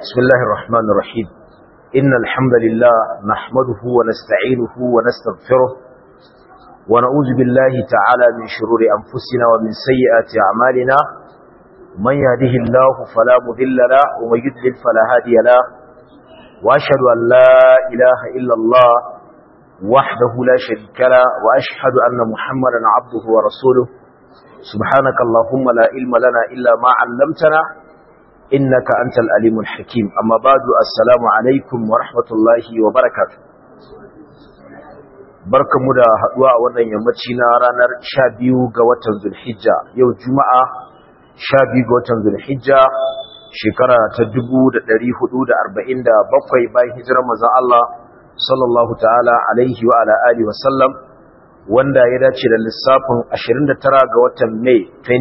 بسم الله الرحمن الرحيم إن الحمد لله نحمده ونستعينه ونستغفره ونعوذ بالله تعالى من شرور أنفسنا ومن سيئات أعمالنا من يهده الله فلا مذل له ومن يضلل فلا هادي له وأشهد أن لا إله إلا الله وحده لا شريك له وأشهد أن محمدا عبده ورسوله سبحانك اللهم لا علم لنا إلا ما علمتنا إنك أنت الأليم الحكيم أما بعد السلام عليكم ورحمة الله وبركاته barkanmu da haduwa a wannan yammaci na ranar 12 ga watan Zulhijja yau Juma'a 12 ga watan Zulhijja shekara ta 1447 bayan hijirar manzon Allah sallallahu ta'ala alaihi wa ala alihi wa sallam wanda ya dace da lissafin 29 ga watan Mai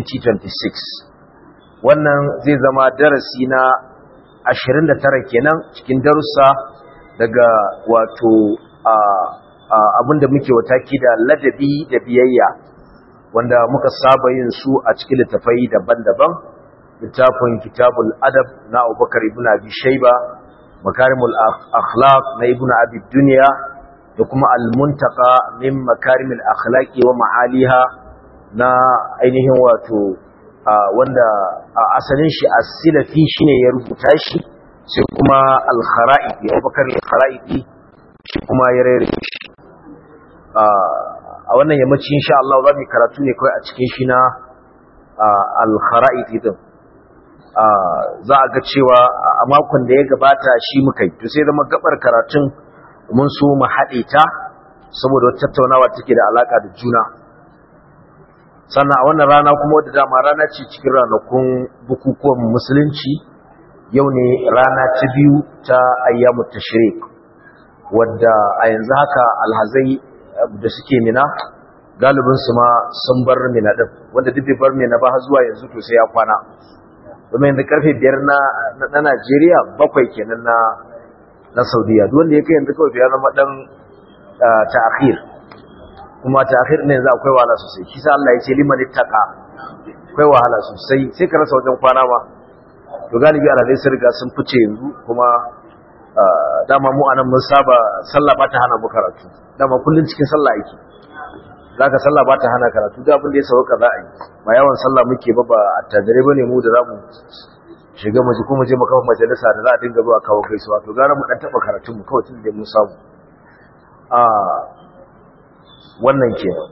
2026 wannan zai zama darasi na 29 kenan cikin darussa daga wato abinda muke wataki da ladabi da biyayya wanda muka saba yin su a cikin littafai daban-daban littafin kitabul adab na abubakar ibn abi shaiba makarimul akhlaq na ibn abi duniya da kuma al-muntaka min makarimul akhlaqi wa ma'aliha na ainihin wato wanda asalin shi as-silafi shine ya rubuta shi sai kuma al-khara'i abubakar al-khara'i shi kuma ya rere shi a wannan yammaci insha Allah za mu karatu ne kawai a cikin shi na al-khara'i din za a ga cewa a makon da ya gabata shi muka yi to sai zama gabar karatun mun so mu haɗe ta saboda wata tattaunawa take da alaka da juna sannan a wannan rana kuma wadda dama rana ce cikin ranakun bukukuwan musulunci yau ne rana ta biyu ta ayyamu tashrik wadda a yanzu haka alhazai da suke mina galibin su ma sun bar mina din wanda duk bar mina ba har zuwa yanzu to sai ya kwana domin yanzu karfe biyar na na Najeriya bakwai kenan na na Saudiya duk wanda ya kai yanzu kawai ya zama dan ta'khir kuma ta'khir ne yanzu akwai wahala sosai shi sa Allah ya ce liman ittaqa akwai wahala sosai sai ka rasa wajen kwana ma to galibi alhadai sun riga sun fice yanzu kuma dama mu anan mun saba sallah ba ta hana mu karatu dama kullun cikin sallah yake zaka sallah ba ta hana karatu da abin da ya sauka za a yi ba yawan sallah muke ba ba attajire bane mu da zamu shiga mu ji kuma je mu kafa majalisa da za a dinga zuwa kawo gaisuwa to gara mu dan taba karatun mu kawai tun da mun samu a wannan kenan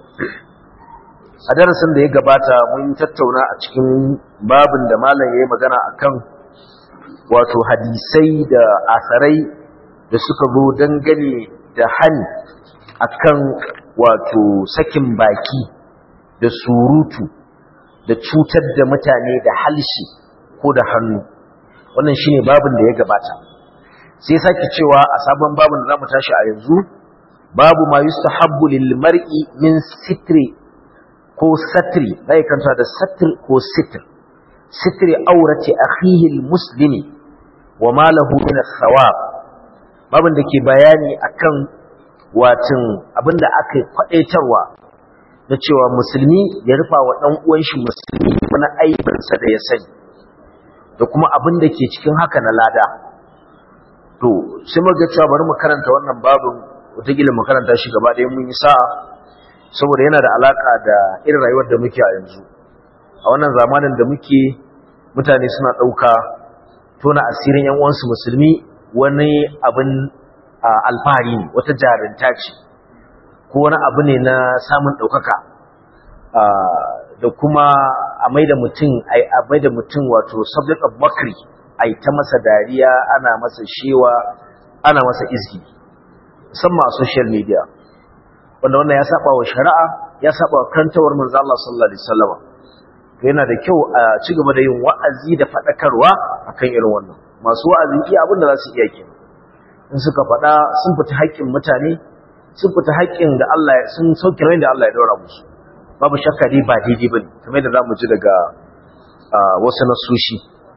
a darasin da ya gabata mun tattauna a cikin babin da malam yayi magana akan wato hadisai da asarai da suka zo dangane da hani akan wato sakin baki da surutu da cutar da mutane da halshi ko da hannu wannan shine babin da ya gabata sai sake cewa a sabon babin da zamu tashi a yanzu babu ma yustahabbu lil mar'i min sitri ko satri bai kanta da satr ko sitr sitri aurati akhihi al muslimi wa ma lahu min as-sawab babin da ke bayani akan watin abinda aka kwadaitarwa da cewa musulmi ya rufa wa dan uwan shi musulmi wani aibinsa da ya sani da kuma abin da ke cikin haka na lada to sai muga cewa bari mu karanta wannan babin wataƙila mu karanta shi gaba ɗaya mun yi sa'a saboda yana da alaka da irin rayuwar da muke a yanzu a wannan zamanin da muke mutane suna ɗauka tona asirin yan uwansu musulmi wani abin alfahari ne wata jarinta ce ko wani abu ne na samun ɗaukaka da kuma a maida mutum a maida mutum wato subject of mockery ai ta masa dariya ana masa shewa ana masa izgi musamman a social media wanda wannan ya saba wa shari'a ya saba wa kantawar manzo Allah sallallahu alaihi wasallam to yana da kyau a ci gaba da yin wa'azi da fadakarwa akan irin wannan masu wa'azi iya abin da za su iya kenan in suka faɗa sun fita haƙƙin mutane sun fita haƙƙin da Allah sun sauke rai da Allah ya daura musu babu shakka dai ba daidai bane kamar da zamu ji daga wasu nasoshi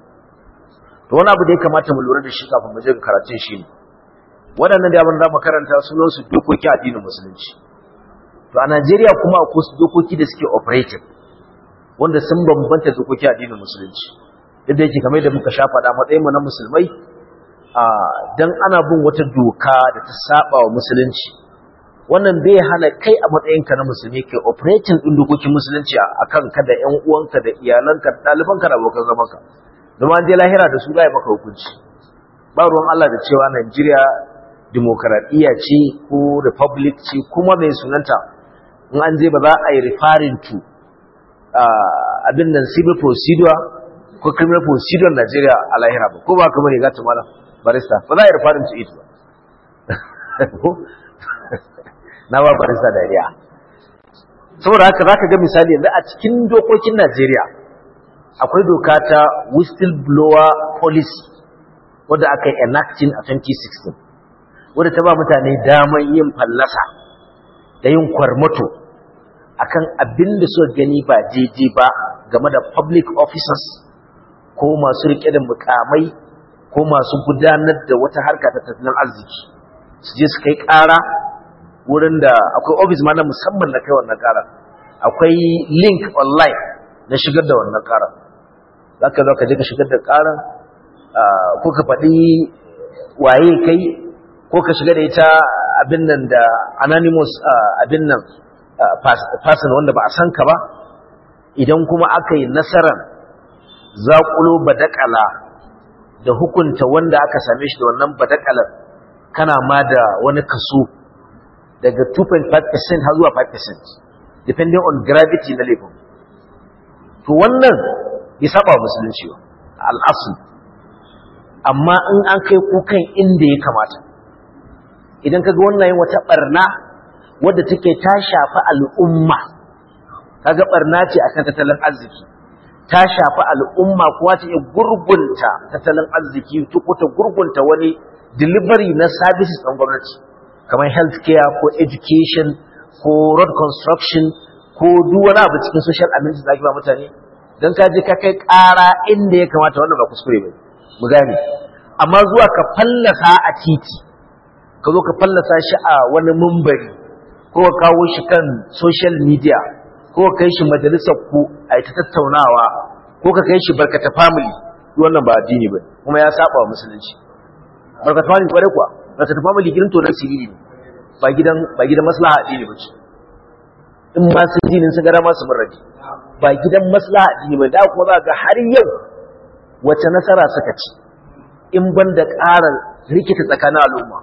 to wani abu da ya kamata mu lura da shi kafin mu je ga karatun shi ne waɗannan da abin da mu karanta sunan su dokoki addinin musulunci to a Najeriya kuma akwai su dokoki da suke operating wanda sun bambanta dokoki addinin musulunci duk da yake kamar da muka sha faɗa matsayin mu na musulmai dan ana bin wata doka da ta saba wa musulunci wannan bai hana kai a matsayinka na musulmi kai operating din dokokin musulunci akan ka da ƴan uwanka da iyalanka da ɗalibanka da abokan zamanka domin an je lahira da su za maka hukunci ba ruwan Allah da cewa Najeriya demokaradiyya ce ko republic ce kuma mai sunanta in an je ba za a yi referring to abin nan civil procedure ko criminal procedure Najeriya a lahira ba ko ba kuma ne gata malam barista ba za a yi referring to it ba na ba barista dariya saboda haka za ka ga misali yanzu a cikin dokokin Najeriya akwai doka ta whistleblower policy wadda aka yi enacting a 2016 wadda ta ba mutane damar yin fallasa da yin kwarmato akan abin da suka gani ba daidai ba game da public officers ko masu rike da mukamai ko masu gudanar da wata harka ta tattalin arziki su je su kai ƙara wurin da akwai office ma na musamman na kai wannan ƙara akwai link online na shigar da wannan ƙara za ka zo ka je ka shigar da ƙaran ko ka faɗi waye kai ko ka shiga da ita abin nan da anonymous abin nan person wanda ba a san ka ba idan kuma aka yi nasarar zaƙulo badakala da hukunta wanda aka same shi da wannan badakalar kana ma da wani kaso daga 2.5% har zuwa 5% depending on gravity na laifin to wannan ya saba musulunci ba al'asu amma in an kai kukan inda ya kamata idan kaga wannan yin wata barna wadda take ta shafi al'umma kaga barna ce akan tattalin arziki ta shafi al'umma kuwa ta iya gurgunta tattalin arziki ko ta gurgunta wani delivery na services ɗan gwamnati kamar healthcare ko education ko road construction ko duk wani abu cikin social amenities da ake ba mutane don ka je ka kai ƙara inda ya kamata wannan ba kuskure ba mu gane amma zuwa ka fallasa a titi ka zo ka fallasa shi a wani mumbari ko ka kawo shi kan social media ko ka kai shi majalisar ku a ta tattaunawa ko ka kai shi barkata family wannan ba addini ba kuma ya saba wa musulunci barkata family kware kuwa barkata family gidan to na siriri ne ba gidan ba gidan maslaha addini ba ce in ma sun dinin sun gara masu murrabi ba gidan maslaha addini ba da kuma za ga har yau wace nasara suka ci in ban da ƙara rikita tsakanin al'umma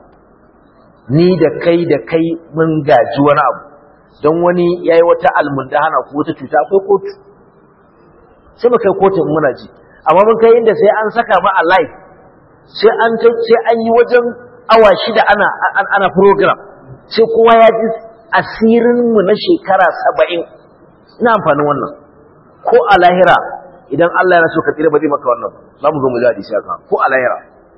ni da kai da kai mun gaji wani abu don wani ya yi wata almundahana ko wata cuta akwai kotu sai mu kai kotun muna ji amma mun kai inda sai an saka ma a live sai an sai an yi wajen awa shida ana ana program sai kowa ya ji asirin mu na shekara saba'in ina amfanin wannan ko a lahira idan Allah ya so ka tsira ba zai maka wannan za mu zo mu ji hadisi haka ko a lahira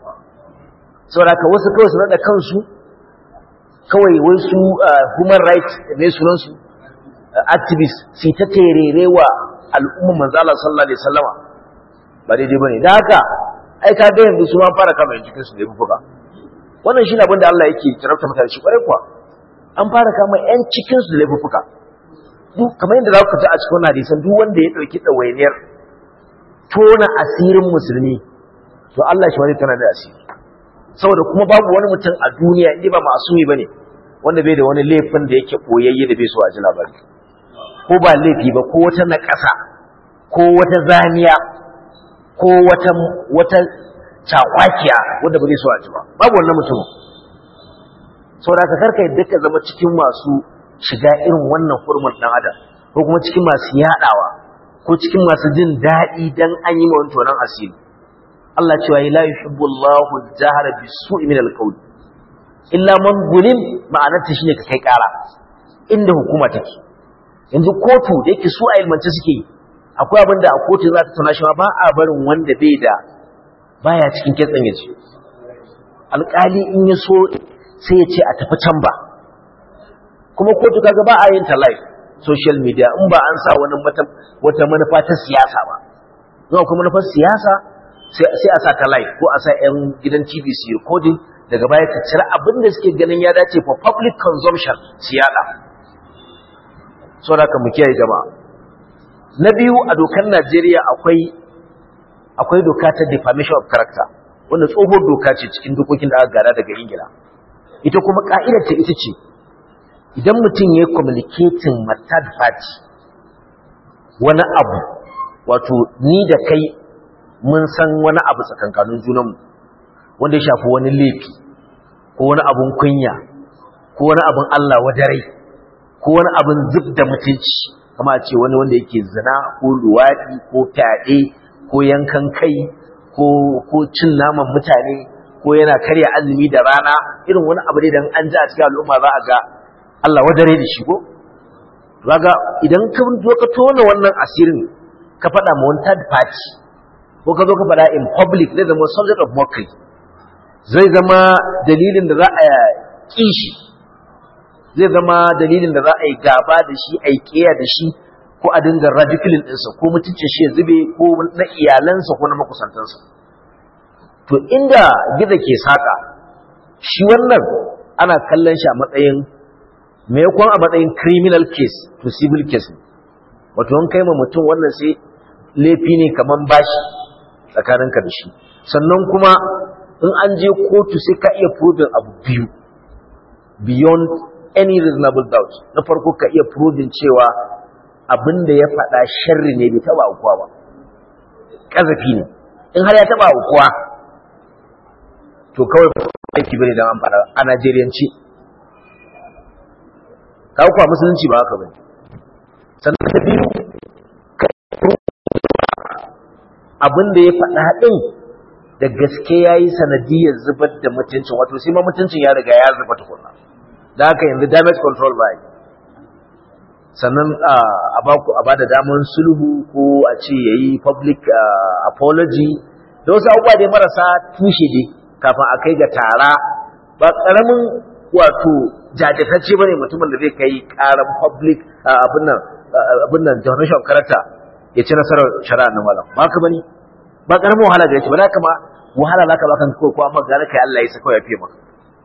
saboda ka wasu kawai su nada kansu kawai wai su human rights ne sunan su activist su ta terere wa al'umma manzo Allah sallallahu alaihi wasallama ba daidai bane da haka ai ka ga yanzu su ma fara kama cikin su da bufuka wannan shi ne abin da Allah yake jarabta mutane shi kwarai kuwa an fara kama yan cikin su da laifuka duk kamar yadda za ku ta a cikin hadisan duk wanda ya dauki dawainiyar tona asirin musulmi to Allah shi wani tana da asiri saboda kuma babu wani mutum a duniya inda ba masumi bane wanda bai da wani laifin da yake koyayye da bai so a ji labari ko ba laifi ba ko wata naƙasa ko wata zaniya ko wata wata cakwakiya wanda ba zai so a ji ba babu wannan mutumin saboda ka karka yadda ka zama cikin masu shiga irin wannan hurmar dan adam ko kuma cikin masu yadawa ko cikin masu jin daɗi dan an yi mawanto nan asiri Allah cewa la yuhibbu Allahu al-jahra bis-su'i min al-qawl illa man gulim ma'anar ta shine ka kai ƙara inda hukuma take yanzu kotu da yake su a ilmance suke yi akwai abin da a kotu za ta tana shi ba a barin wanda bai da baya cikin kitsan yace alƙali in ya so sai ya ce a tafi can ba kuma kotu kaga ba a yin ta live social media in ba an sa wani wata manufa ta siyasa ba zuwa kuma manufar siyasa sai a sa ta live ko a sa 'yan gidan tv su recording daga baya ta cire abin da suke ganin ya dace for public consumption su yada so da mu kiyaye jama'a na biyu a dokar najeriya akwai akwai doka ta defamation of character wanda tsohuwar doka ce cikin dokokin da aka gada daga ingila ita kuma ka'idar ta ita ce idan mutum ya yi communicating ma third party wani abu wato ni da kai mun san wani abu tsakankanin junanmu wanda ya shafi wani laifi ko wani abun kunya ko wani abun Allah wadarai ko wani abun zub da mutunci kama ce wani wanda yake zina ko luwaɗi ko fyaɗe ko yankan kai ko ko cin naman mutane ko yana karya azumi da rana irin wani abu ne da an ji a cikin al'umma za a ga Allah wadare da shi ko kaga idan ka zo ka tona wannan asirin ka faɗa ma wani third party ko ka zo ka faɗa in public zai zama subject of mockery zai zama dalilin da za a ƙi shi zai zama dalilin da za a yi gaba da shi a yi ƙiya da shi ko a dinga radicalin ɗinsa ko mutuncin shi ya zube ko na iyalansa ko na makusantansa to inda gida ke saƙa shi wannan ana kallon shi a matsayin maimakon a matsayin criminal case to civil case wato an kai ma mutum wannan sai laifi ne kaman bashi tsakaninka da shi sannan kuma in an je kotu sai ka iya proving abu biyu beyond any reasonable doubt na farko ka iya proving cewa abin da ya faɗa sharri ne bai taɓa aukuwa ba ƙazafi ne in har ya taɓa aukuwa to kawai aiki bane don an faɗa a najeriyanci ka kuwa musulunci ba haka bane sannan ta biyu abin da ya faɗa ɗin da gaske ya yi sanadiyar zubar da mutuncin wato sai ma mutuncin ya riga ya zuba tukuna da haka yanzu damage control ba yi sannan a ba da damar sulhu ko a ce ya yi public apology da wasu abubuwa dai marasa tushe dai kafin a kai ga tara ba ƙaramin wato jajatacce ba ne mutumin da zai kai ƙaran public abin nan abin nan definition of character ya ci nasarar shari'a na malam ba ka bane ba karamin wahala gare shi ba za ma wahala za ka ba kan ko amma gane kai Allah ya saka ya fiye maka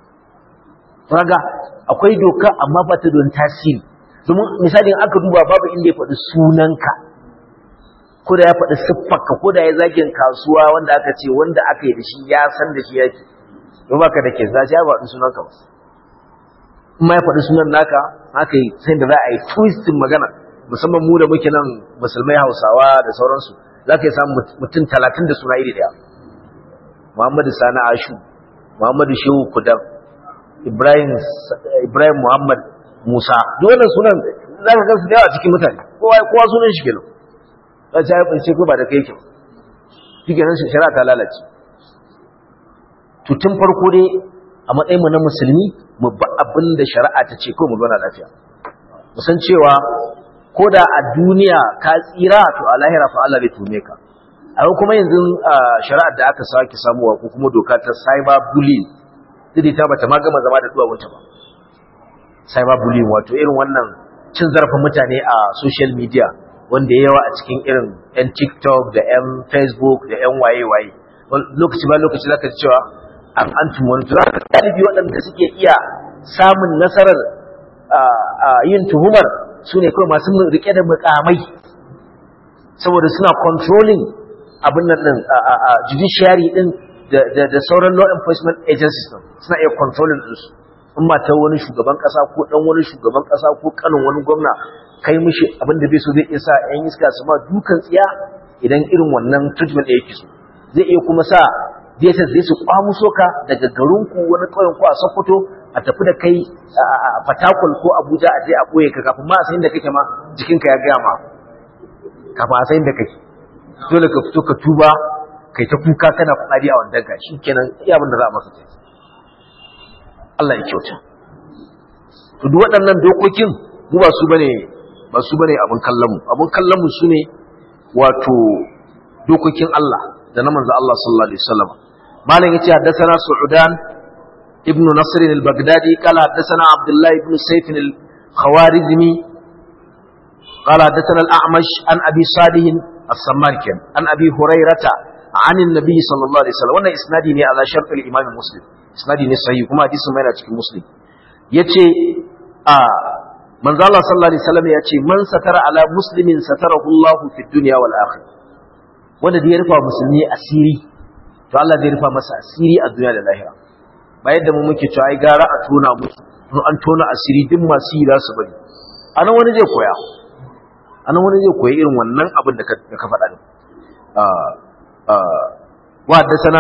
kaga akwai doka amma ba ta don tasiri domin misali in aka duba babu inda ya faɗi sunanka ko da ya faɗi siffarka ko da ya zagin kasuwa wanda aka ce wanda aka yi da shi ya san da shi yake don baka da ke za ya faɗi sunanka ba in ma ya faɗi sunan naka haka yi sai da za a yi twistin magana musamman mu da muke nan musulmai hausawa da sauransu za ka yi samun mutum talatin da suna iri daya muhammadu sani ashu muhammadu shehu kudan ibrahim ibrahim muhammad musa duk wannan sunan za ka gansu da yawa cikin mutane kowa kowa sunan shi kenan za ta yi ce ko ba da kai kyau shi kenan shari'a ta lalace to tun farko dai a matsayin mu na musulmi mu ba abin da shari'a ta ce ko mu zauna lafiya mu san cewa ko da a duniya ka tsira to a lahira fa Allah zai tume ka a kuma yanzu shari'ar da aka sake samuwa ko kuma doka ta cyber bullying dai ta bata ma gama zama da duwawunta ba cyber bullying wato irin wannan cin zarafin mutane a social media wanda ya yawa a cikin irin yan TikTok da yan Facebook da yan waye-waye lokaci ba lokaci zaka ji cewa an an tumonta galibi waɗanda suke iya samun nasarar yin tuhumar su ne kawai masu rike da mukamai saboda suna controlling abin nan din a judiciary din da sauran law enforcement agencies din suna iya controlling din su in mata wani shugaban kasa ko dan wani shugaban kasa ko kanin wani gwamna kai mishi abin da bai so zai iya sa yan iska su ma dukan tsiya idan irin wannan treatment da yake so zai iya kuma sa DSS zai su kwamuso ka daga garinku wani ƙauyen ku a Sokoto a tafi da kai a Fatakwal ko Abuja a je a boye ka kafin ma a sayin da kake ma jikinka ya gaya ma kafin a sayin da kake dole ka fito ka tuba kai ta kuka kana fadi a wannan ka shikenan iya abin da za a maka kai Allah ya kyauta to duk waɗannan dokokin mu ba su bane ba su bane abin kallon mu abin kallon mu sune wato dokokin Allah da na manzo Allah sallallahu alaihi wasallam malam yace haddathana su'udan ibn nasr al-baghdadi qala haddathana abdullah ibn sayf al-khawarizmi qala haddathana al-a'mash an abi salih as-sammarkan an abi hurairata عن النبي صلى الله عليه وسلم wannan isnadi ne ala shart al-imam muslim isnadi ne sahih kuma hadisin mai na cikin muslim yace a manzo Allah sallallahu alaihi wasallam yace man satara ala muslimin satarahu Allah fi dunya wal akhirah wanda da ya rufa musulmi asiri to Allah zai rufa masa asiri a duniya da lahira ba yadda mu muke cewa ai gara a tona musu in an tona asiri duk masu yi za su bari anan wani zai koya anan wani zai koyi irin wannan abin da ka faɗa ne wa da sana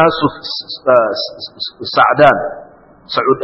sa'adan sa'ud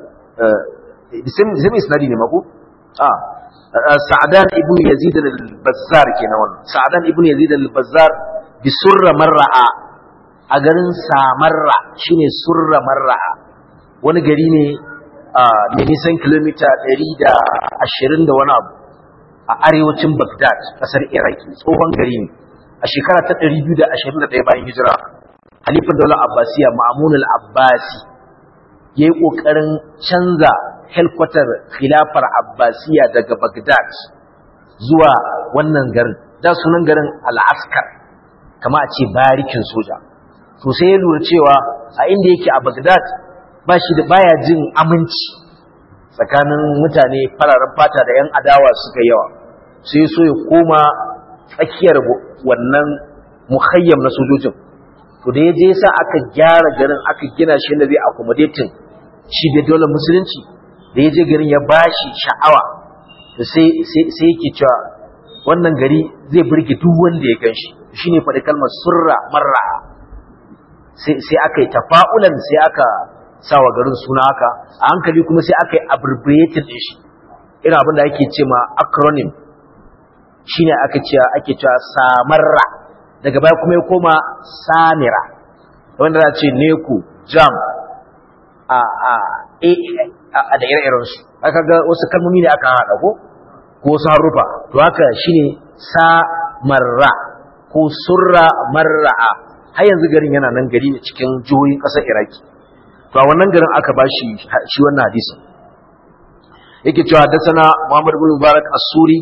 zai isnadi ne mako sa'adan ibn yazid al-bazzar kenan wannan sa'adan ibn yazid al-bazzar bi surra marra'a a garin samarra shine surra marra'a wani gari ne mai nisan kilomita 120 da wani abu a arewacin Baghdad kasar Iraki tsohon gari ne a shekara ta 221 bayan hijira halifin daular Abbasiya Ma'mun al-Abbasi yayi kokarin canza helkwatar khilafar Abbasiya daga Baghdad zuwa wannan garin da sunan garin Al-Askar kama a ce barikin soja to sai ya lura cewa a inda yake a Baghdad ba shi da baya jin aminci tsakanin mutane fararen fata da 'yan adawa suka yawa sai so ya koma tsakiyar wannan muhayyam na sojojin to da ya je sa aka gyara garin aka gina shi da zai accommodating shi da dole musulunci da ya je garin ya bashi sha'awa to sai sai yake cewa wannan gari zai burge duk wanda ya gan shi shine faɗi kalmar surra marra sai aka yi tafa'ulan sai aka sawa garin suna haka a hankali kuma sai aka yi abbreviated din shi irin abin da ake ce ma acronym shine aka ce ake cewa samarra daga baya kuma ya koma samira wanda za ce neku jam a a a da ire-iren su aka ga wasu kalmomi ne aka haɗa ko ko wasu harufa to haka shine samarra ko surra marra'a har yanzu garin yana nan gari ne cikin jihohin ƙasar iraki to a wannan garin aka bashi shi wannan hadisi yake cewa haddathana Muhammad ibn Mubarak As-Suri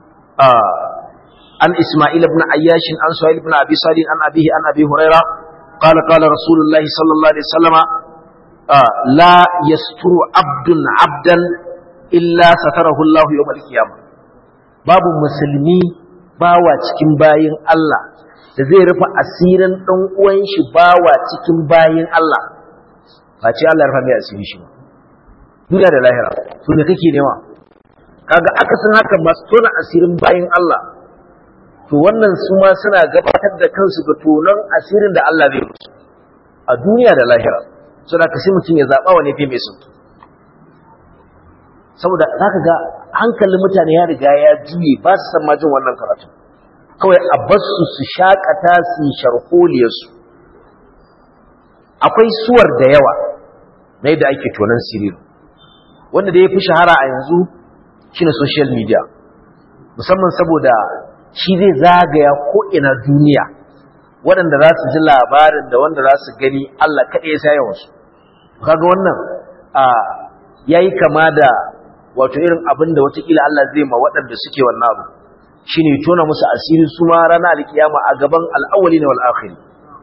an Isma'il ibn Ayyash an Suhail ibn Abi Salih an abihi an Abi Huraira قال قال رسول الله صلى الله عليه وسلم لا يستر عبد عبدا إلا ستره الله يوم القيامة babu musulmi bawa cikin bayin Allah da zai rufe asirin ɗan uwan shi bawa cikin bayin Allah ba ce Allah rufa mai asiri shi ba duniya da lahira to ne kake nema kaga akasin haka masu tona asirin bayin Allah to wannan su ma suna gabatar da kansu ga tonon asirin da Allah zai musu a duniya da lahira so da kasi mutum ya zaɓa wani fi mai sauki saboda za ka ga hankalin mutane ya riga ya juye ba su san majin wannan karatu kawai a basu su shakata su sharholiyarsu akwai suwar da yawa na yadda ake tonon siriri wanda da ya fi shahara a yanzu shine social media musamman saboda shi zai zagaya ko'ina duniya waɗanda za su ji labarin da wanda za su gani Allah kaɗai ya sa yawansu kaga wannan ya yi kama da wato irin abin da watakila Allah zai ma waɗanda suke wannan abu shi ne tona musu asiri su ma rana alkiyama a gaban al'awali na wal'akhiri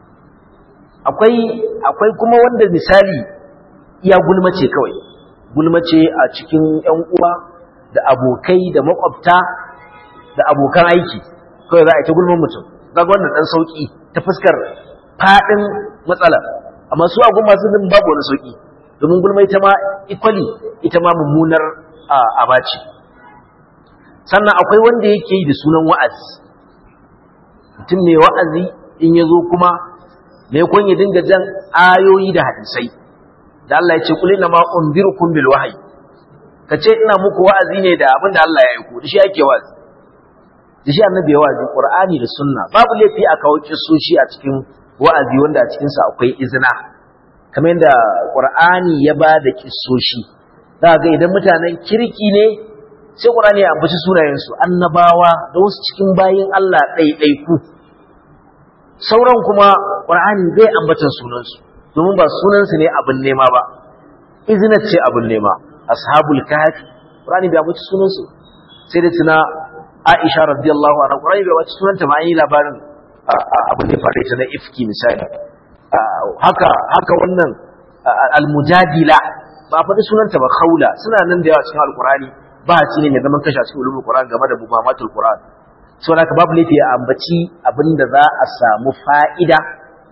akwai kuma wanda misali iya gulmace kawai gulmace a cikin ‘yan uwa da abokai da makwabta da abokan aiki kawai za a yi ta gulman mutum ga wannan ɗan sauƙi ta fuskar faɗin matsala amma su agun masu din babu wani sauƙi domin gulma ita ma ikwali ita ma mummunar abaci sannan akwai wanda yake yi da sunan wa'azi mutum mai wa'azi in ya zo kuma mai kun ya dinga jan ayoyi da hadisai da Allah ya ce kuli na ma unzirukum bil wahyi ka ce ina muku wa'azi ne da abin da Allah ya aiko da shi ake wa'azi da shi annabi ya wa'azi qur'ani da sunna babu laifi a kawo kissoshi a cikin wa'azi wanda a cikin sa akwai izina kamar yadda qur'ani ya ba da kissoshi za ga idan mutanen kirki ne sai qur'ani ya ambaci sunayen su annabawa da wasu cikin bayin Allah ɗaiɗaiku sauran kuma qur'ani bai ambata sunan su domin ba sunan su ne abin nema ba izina ce abin nema ashabul kahfi qur'ani bai ambaci sunan su sai da tuna Aisha radiyallahu anha Qur'ani bai wace sunanta ma yi labarin abin da faru ta na ifki misali haka haka wannan al-mujadila ba faɗi sunanta ba khawla suna nan da yawa cikin al-Qur'ani ba ci ne mai zaman kashi a cikin ulumul Qur'an game da muhammatul Qur'an so haka babu laifi a ambaci abin da za a samu fa'ida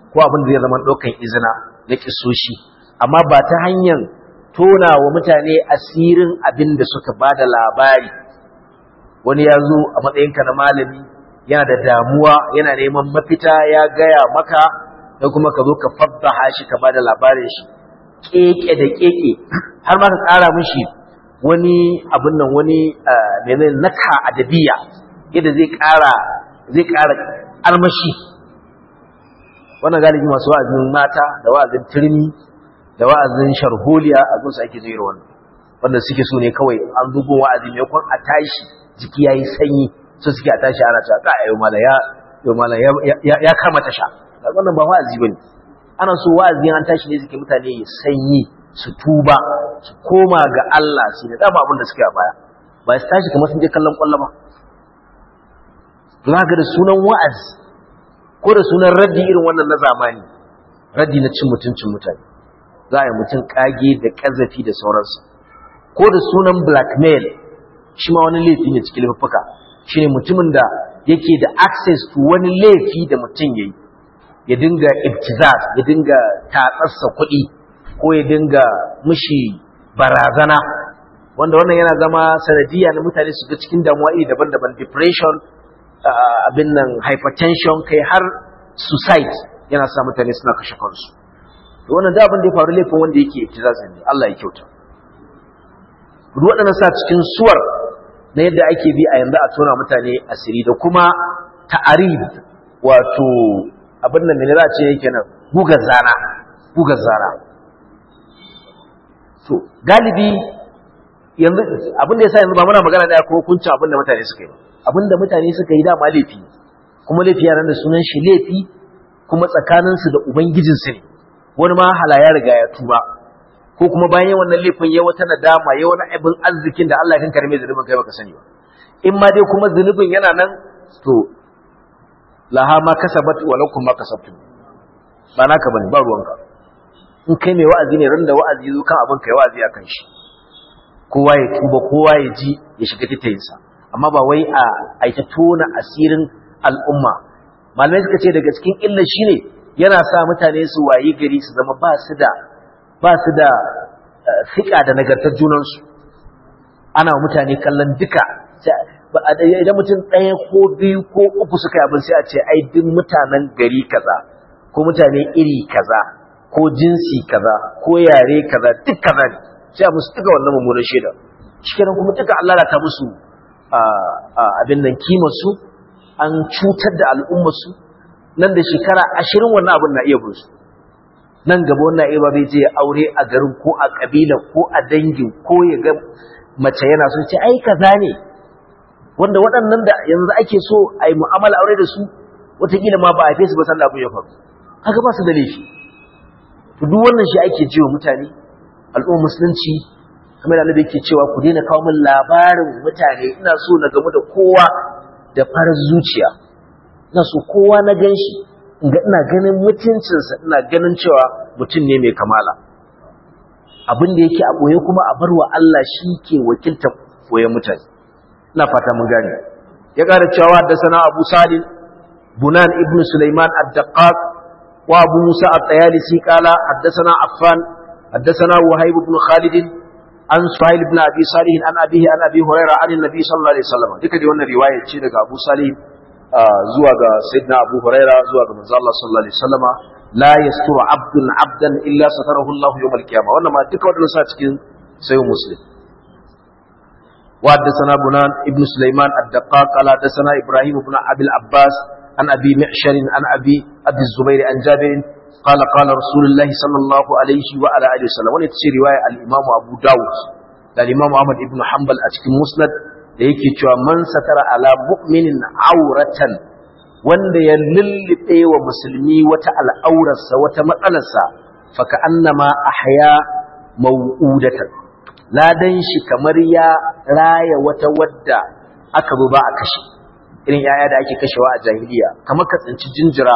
ko abin da zai zama ɗaukan izina na kisoshi amma ba ta hanyar tona wa mutane asirin abin da suka ba da labari wani ya zo a matsayinka na malami yana da damuwa yana neman mafita ya gaya maka da kuma ka zo ka faddaha shi ka ba da labarin shi keke da keke har ma ka ƙara mishi wani abin nan wani menene naka adabiya yadda zai ƙara zai ƙara armashi wannan galibi masu wa'azin mata da wa'azin turmi da wa'azin sharholiya a gunsa ake zai wannan wanda suke so ne kawai an bugun wa'azi mai kwan a tashi jiki yayi sanyi so suke a tashi ana cewa ka ayo mala ya yo mala ya kama tasha wannan ba wa'azi bane ana so wa'azi an tashi ne suke mutane ya sanyi su tuba su koma ga Allah shi ne dama abin da suke a baya ba su tashi kamar sun je kallon kwallo ba za da sunan wa'azi ko da sunan raddi irin wannan na zamani raddi na cin mutuncin mutane za a yi mutum kage da kazafi da sauransu ko da sunan blackmail shi ma wani laifi ne cikin laifuka shi ne mutumin da yake da access to wani laifi da mutum ya yi ya dinga ibtizaz ya dinga tatsarsa kuɗi ko ya dinga mushi barazana wanda wannan yana zama sanadiyya na mutane su ga cikin damuwa iri daban-daban depression abin nan hypertension kai har suicide yana sa mutane suna kashe kansu to wannan da abin da ya faru laifin wanda yake ibtizaz ne Allah ya kyauta duk waɗannan sa cikin suwar na yadda ake bi a yanzu a tona mutane asiri da kuma ta'arid wato abin nan ne za a ce yake nan gugar zana gugar zana to galibi yanzu abin da yasa yanzu ba muna magana da ko hukuncin abin da mutane suka yi abin da mutane suka yi dama laifi kuma laifi yaran da sunan shi laifi kuma tsakaninsu da ubangijinsu ne wani ma hala ya riga ya tuba ko kuma bayan wannan laifin ya wata nadama ya wani abin arzikin da Allah kan karme zunubin kai baka sani ba in ma dai kuma zunubin yana nan to laha ma kasabat wa lakum ma kasabtum ba naka bane ba ruwanka in kai mai wa'azi ne ran da wa'azi zo kan abin kai wa'azi akan shi kowa ya tuba kowa ya ji ya shiga titayinsa amma ba wai a aita tona asirin al'umma malamai suka ce daga cikin illa shine yana sa mutane su wayi gari su zama ba su da ba su da fiƙa da nagartar junansu ana wa mutane kallon duka idan mutum ɗaya ko biyu ko uku suka yi abin sai a ce ai duk mutanen gari kaza ko mutane iri kaza ko jinsi kaza ko yare kaza duk kaza ne sai a musu duka wannan mummunan shaida shikenan kuma duka Allah ta musu abin nan kimar su an cutar da al'ummar su nan da shekara ashirin wannan abin na iya bin su nan gaba wannan iya ba zai je aure a garin ko a kabila ko a dangin ko ya ga mace yana so ce ai kaza ne wanda waɗannan da yanzu ake so a yi mu'amala aure da su wataƙila ma ba a fesu ba san abin ya faru haka ba su da laifi to duk wannan shi ake ji wa mutane al'ummar musulunci kamar da annabi yake cewa ku daina kawo min labarin mutane ina so na gamu da kowa da farar zuciya ina so kowa na gan shi ina ganin mutuncinsa ina ganin cewa mutum ne mai kamala abin da yake a ɓoye kuma a barwa Allah shi ke wakiltar ɓoyen mutane ina fata mun gane ya ƙara cewa haddasana abu salim bunan ibn sulaiman ad-daqqaq wa abu musa at-tayalisi qala haddasana affan haddasana wahib ibn khalid an suhail ibn abi salih an abihi an abi hurairah an annabi sallallahu alaihi wasallam duka dai wannan riwaya ce daga abu salih zuwa ga sayyidina abu hurairah zuwa ga manzo Allah sallallahu alaihi wasallam la yasturu abdun abdan illa satarahu Allah yawm al-qiyamah wannan ma duka wannan sa cikin sayyid muslim وحدثنا بنان ابن سليمان الدقاق قال حدثنا ابراهيم بن ابي العباس عن ابي معشر عن ابي ابي الزبير عن جابر قال قال رسول الله صلى الله عليه وعلى اله وسلم wannan ce riwaya al-Imam Abu Dawud da al-Imam Ahmad ibn Hanbal a cikin Musnad da yake cewa man satara ala mu'minin auratan wanda ya lullube wa musulmi wata al'aurarsa wata matsalarsa faka annama ahya mau'udatan ladan shi kamar ya raya wata wadda aka zo ba a kashe irin yaya da ake kashewa a jahiliya kamar ka tsinci jinjira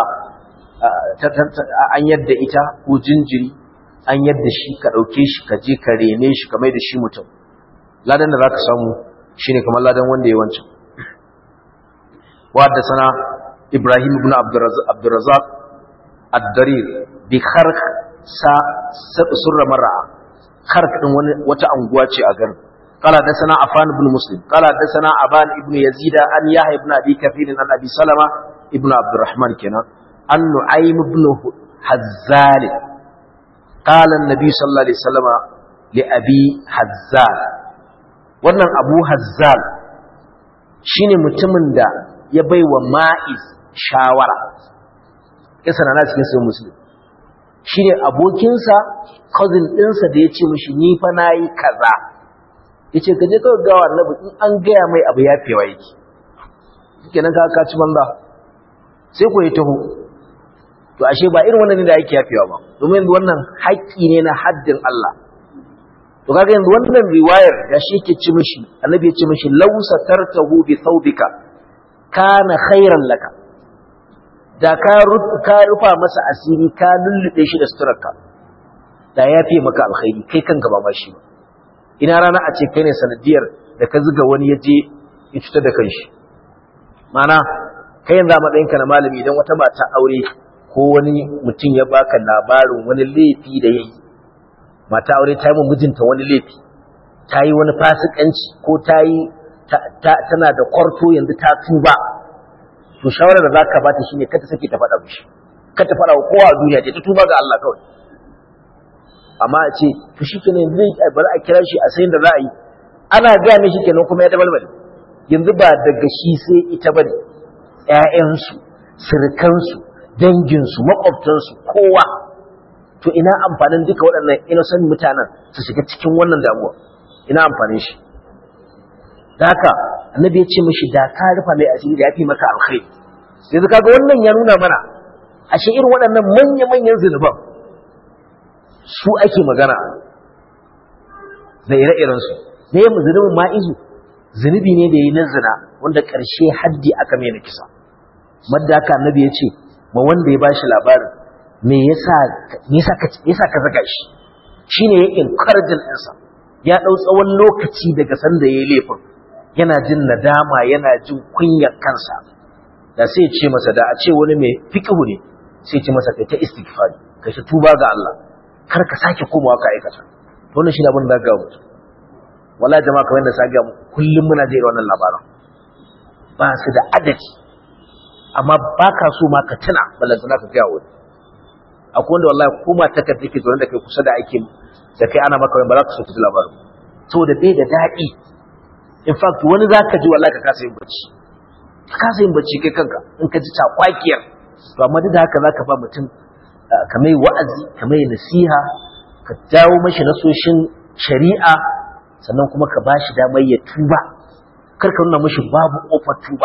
an yadda ita ko jinjiri an yadda shi ka ɗauke shi ka je ka rene shi ka mai da shi mutum ladan da za ka samu shi ne kamar ladan wanda ya wancan wadda sana ibrahim ibn abdurazak ad-darir bi kharq sa surra mar'a kharq din wani wata anguwa ce a garin قال حدثنا عفان بن مسلم قال حدثنا عبان ابن يزيد عن يحيى بن ابي كثير عن ابي سلمة ابن عبد الرحمن كنا عن نعيم بن حزال قال النبي صلى الله عليه وسلم لأبي حزال wannan abu hazzal shine mutumin da ya bai wa ma'iz shawara kisa na cikin sai muslim shine abokinsa cousin ɗinsa da ya ce mishi ni fa nayi kaza yace ka je ka ga annabi in an gaya mai abu ya fewa yake kenan ka ka ci banza sai ko ya taho to ashe ba irin wannan ne da yake yafewa ba domin yanzu wannan haƙƙi ne na haddin Allah to kaga yanzu wannan riwayar da shi yake ci mishi annabi ya ci mishi law satartahu bi thawbika kana khairan laka da ka ka rufa masa asiri ka lullube shi da suturarka da yafe maka alkhairi kai kanka ba ma shi ba ina rana a ce kai ne sanadiyar da ka zuga wani ya je ya cutar da kanshi mana kai yanzu a matsayinka na malami idan wata mata aure ko wani mutum ya baka labarin wani laifi da ya yi mata aure ta yi mu mijinta wani laifi ta yi wani fasikanci ko ta yi tana da kwarto yanzu ta tuba to shawarar da za ka bata shine ka ta sake ta faɗa mishi ka ta faɗa wa kowa a duniya ta tuba ga Allah kawai amma a ce to shi kenan zai bari a kira shi a sayin da za a yi ana gaya mishi kenan kuma ya dabalbale yanzu ba daga shi sai ita ba ne ‘ya'yansu sirkansu danginsu maƙwabtansu kowa to ina amfanin duka waɗannan innocent mutanen su shiga cikin wannan damuwa ina amfanin shi da haka annabi ya ce mishi da ka rufa mai asiri da ya fi maka alkhairi yanzu kaga wannan ya nuna mana ashe irin waɗannan manya-manyan zunuban su ake magana da ire-irensu ne mu zunubin ma'izu zunubi ne da yi na zina wanda ƙarshe haddi aka mai na kisa madda haka annabi ya ce ma wanda ya bashi labarin me yasa ka zaga shi shi ne ya inkarjin ɗinsa ya ɗau tsawon lokaci daga sanda ya yi laifin yana jin nadama yana jin kunyar kansa da sai ce masa da a ce wani mai fiƙihu ne sai ce masa kai ta istighfari kai ta tuba ga Allah kar ka sake komawa ka aikata wannan shine abin da ga mutu wala jama'a kamar da sa ga mu kullum muna jira wannan labaran ba su da adadi amma ba ka so ma ka tuna balantana ka ga wani akwai wanda wallahi kuma ta ka take zuwa da kai kusa da aikin da kai ana maka ba za ka so ta labarin saboda bai da daɗi in fact wani za ka ji wallahi ka kasa yin bacci ka kasa yin bacci kai kanka in ka ji takwakiyar to amma duk da haka za ka ba mutum ka mai wa'azi ka mai nasiha ka jawo mashi nasoshin shari'a sannan kuma ka ba shi damar ya tuba kar ka nuna mashi babu ƙofar tuba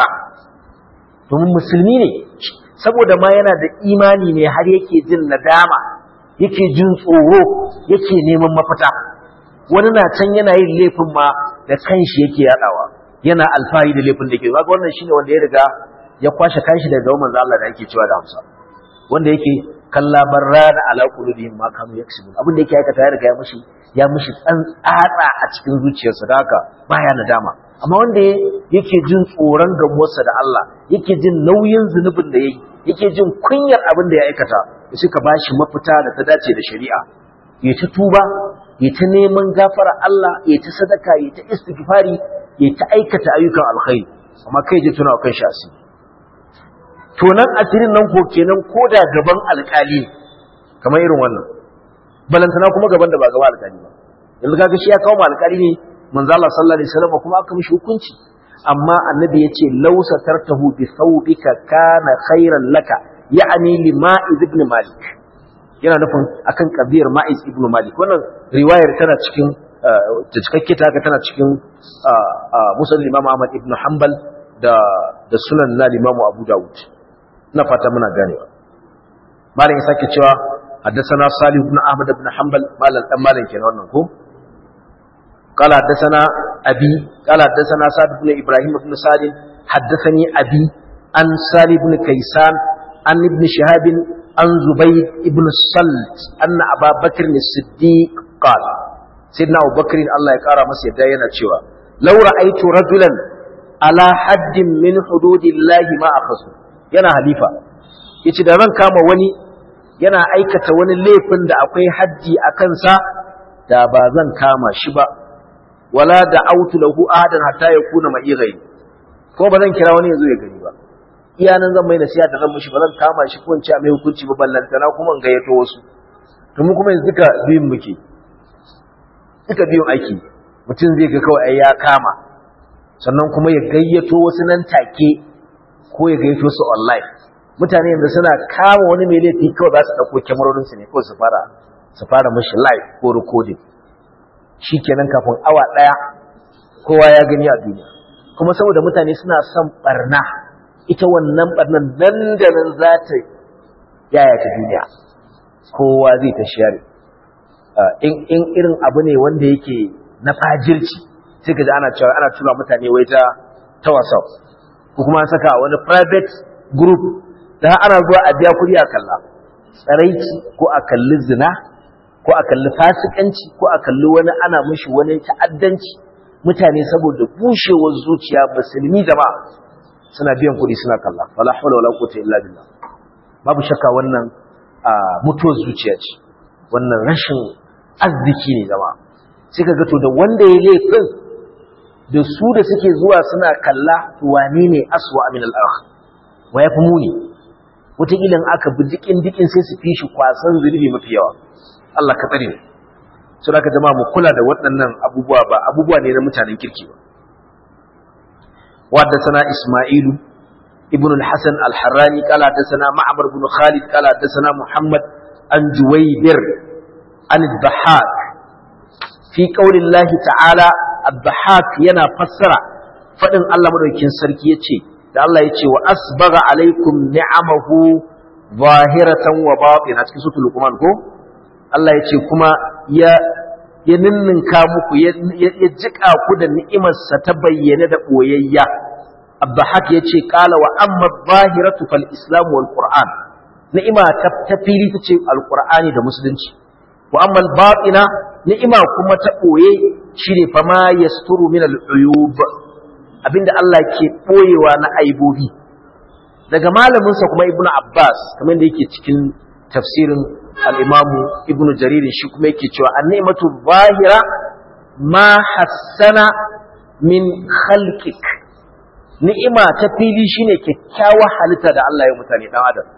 domin musulmi ne saboda ma yana da imani ne har yake jin nadama yake jin tsoro yake neman mafita wani na can yana yin laifin ma da kanshi yake yadawa yana alfahari da laifin da ke ga wannan shine wanda ya riga ya kwashe kanshi daga manzo Allah da yake cewa da Hamsa wanda yake kalla barrana ala qulubihim ma kanu yaksubun abin da yake aikata ya riga ya mushi ya mushi tsantsatsa a cikin zuciyarsa da haka baya nadama amma wanda yake jin tsoron gamuwarsa da Allah yake jin nauyin zunubin da yayi yake jin kunyar abin da ya aikata sai ka bashi mafita da ta dace da shari'a ya ta tuba ya ta neman gafara Allah ya ta sadaka ya ta istighfari ya ta aikata ayyukan alkhairi amma kai je tuna kan shi asiri to nan asirin nan ko kenan ko da gaban alkali kamar irin wannan balantana kuma gaban da ba gaban alkali ba yanzu kaga shi ya kawo alkali ne manzo Allah sallallahu alaihi wasallam kuma aka mishi hukunci amma annabi yace law satartahu bi thawbika kana khairan laka ya'ni li ma'iz ibn malik yana nufin akan kabiyar ma'iz ibn malik wannan riwayar tana cikin ta cikakke ta tana cikin musnad imam ahmad ibn hanbal da da sunan na imam abu dawud ina fata muna ganewa malam ya sake cewa حدثنا صالح بن احمد بن حنبل مالن دان مالن kenan wannan ko قال حدثنا أبي قال حدثنا سعد بن إبراهيم بن سعد حدثني أبي عن سالي بن كيسان عن ابن شهاب عن زبيد بن الصلت أن أبا بكر الصديق قال سيدنا أبو بكر الله يقارى مسيح داينا تشوى لو رأيت رجلا على حد من حدود الله ما أخذه yana halifa yace da ran kama wani yana aikata wani laifin da akwai haddi a kansa da ba zan kama shi ba wala da autu lahu ahadan hatta yakuna ma'i ghairi ko ba zan kira wani yazo ya gani ba iya nan zan mai nasiha da zan mishi ba zan kama shi ko in ce a mai hukunci ba ballantana kuma in gayyato wasu to mu kuma yanzu duka biyun muke duka biyun aiki mutum zai ga kawai ya kama sannan kuma ya gayyato wasu nan take ko ya gayyato su online mutane yanzu suna kama wani mai laifi kawai za su ɗauko kyamarorinsu ne kawai su fara su fara mashi live ko recording shi kenan kafin awa ɗaya kowa ya gani a duniya kuma saboda mutane suna son barna ita wannan barnan nan da nan za ta yaya ta duniya kowa zai ta share in irin abu ne wanda yake na fajirci sai ka ji ana cewa ana tura mutane wai ta ta whatsapp ko kuma an saka wani private group da ana zuwa a biya kuɗi a kalla tsaraici ko a kalli zina ko a kalli fasikanci ko a kalli wani ana mishi wani ta'addanci mutane saboda bushewar zuciya musulmi jama'a suna biyan kuɗi suna kalla wala hawla wala quwwata illa billah babu shakka wannan mutuwar zuciya ce wannan rashin arziki ne jama'a sai ka ga to da wanda ya laifin da su da suke zuwa suna kalla wane ne aswa min al-akh wa yafi muni wataƙila aka bi dikin dikin sai su fi shi kwasan zunubi mafi yawa Allah ka tsare mu so da ka jama'a mu kula da waɗannan abubuwa ba abubuwa ne na mutanen kirki ba wadda sana Isma'ilu ibn al-Hasan al-Harrani kala da sana Ma'mar ibn Khalid kala da sana Muhammad an Juwaybir an al-Bahak fi qawli Allah ta'ala al-Bahak yana fassara fadin Allah madaukakin sarki yace da Allah yace wa asbagha alaikum ni'amahu zahiratan wa batina cikin suratul Luqman ko Allah ya ce kuma ya ya ninninka muku ya jika ku da ni'imarsa ta bayyane da ɓoyayya abdahak ya ce ƙala wa amma zahiratu fal islam wal qur'an ni'ima ta fili ta ce alqur'ani da musulunci wa amma batina ni'ima kuma ta ɓoye shine fa ma yasturu min al uyub abinda Allah ke ɓoyewa na aibobi daga malaminsa kuma ibnu abbas kamar da yake cikin tafsirin al'imamu ibn jaririn shi kuma yake cewa an ni'imatu zahira ma hassana min khalqik ni'ima ta fili shine kyakkyawar halitta da Allah ya mutane dan adam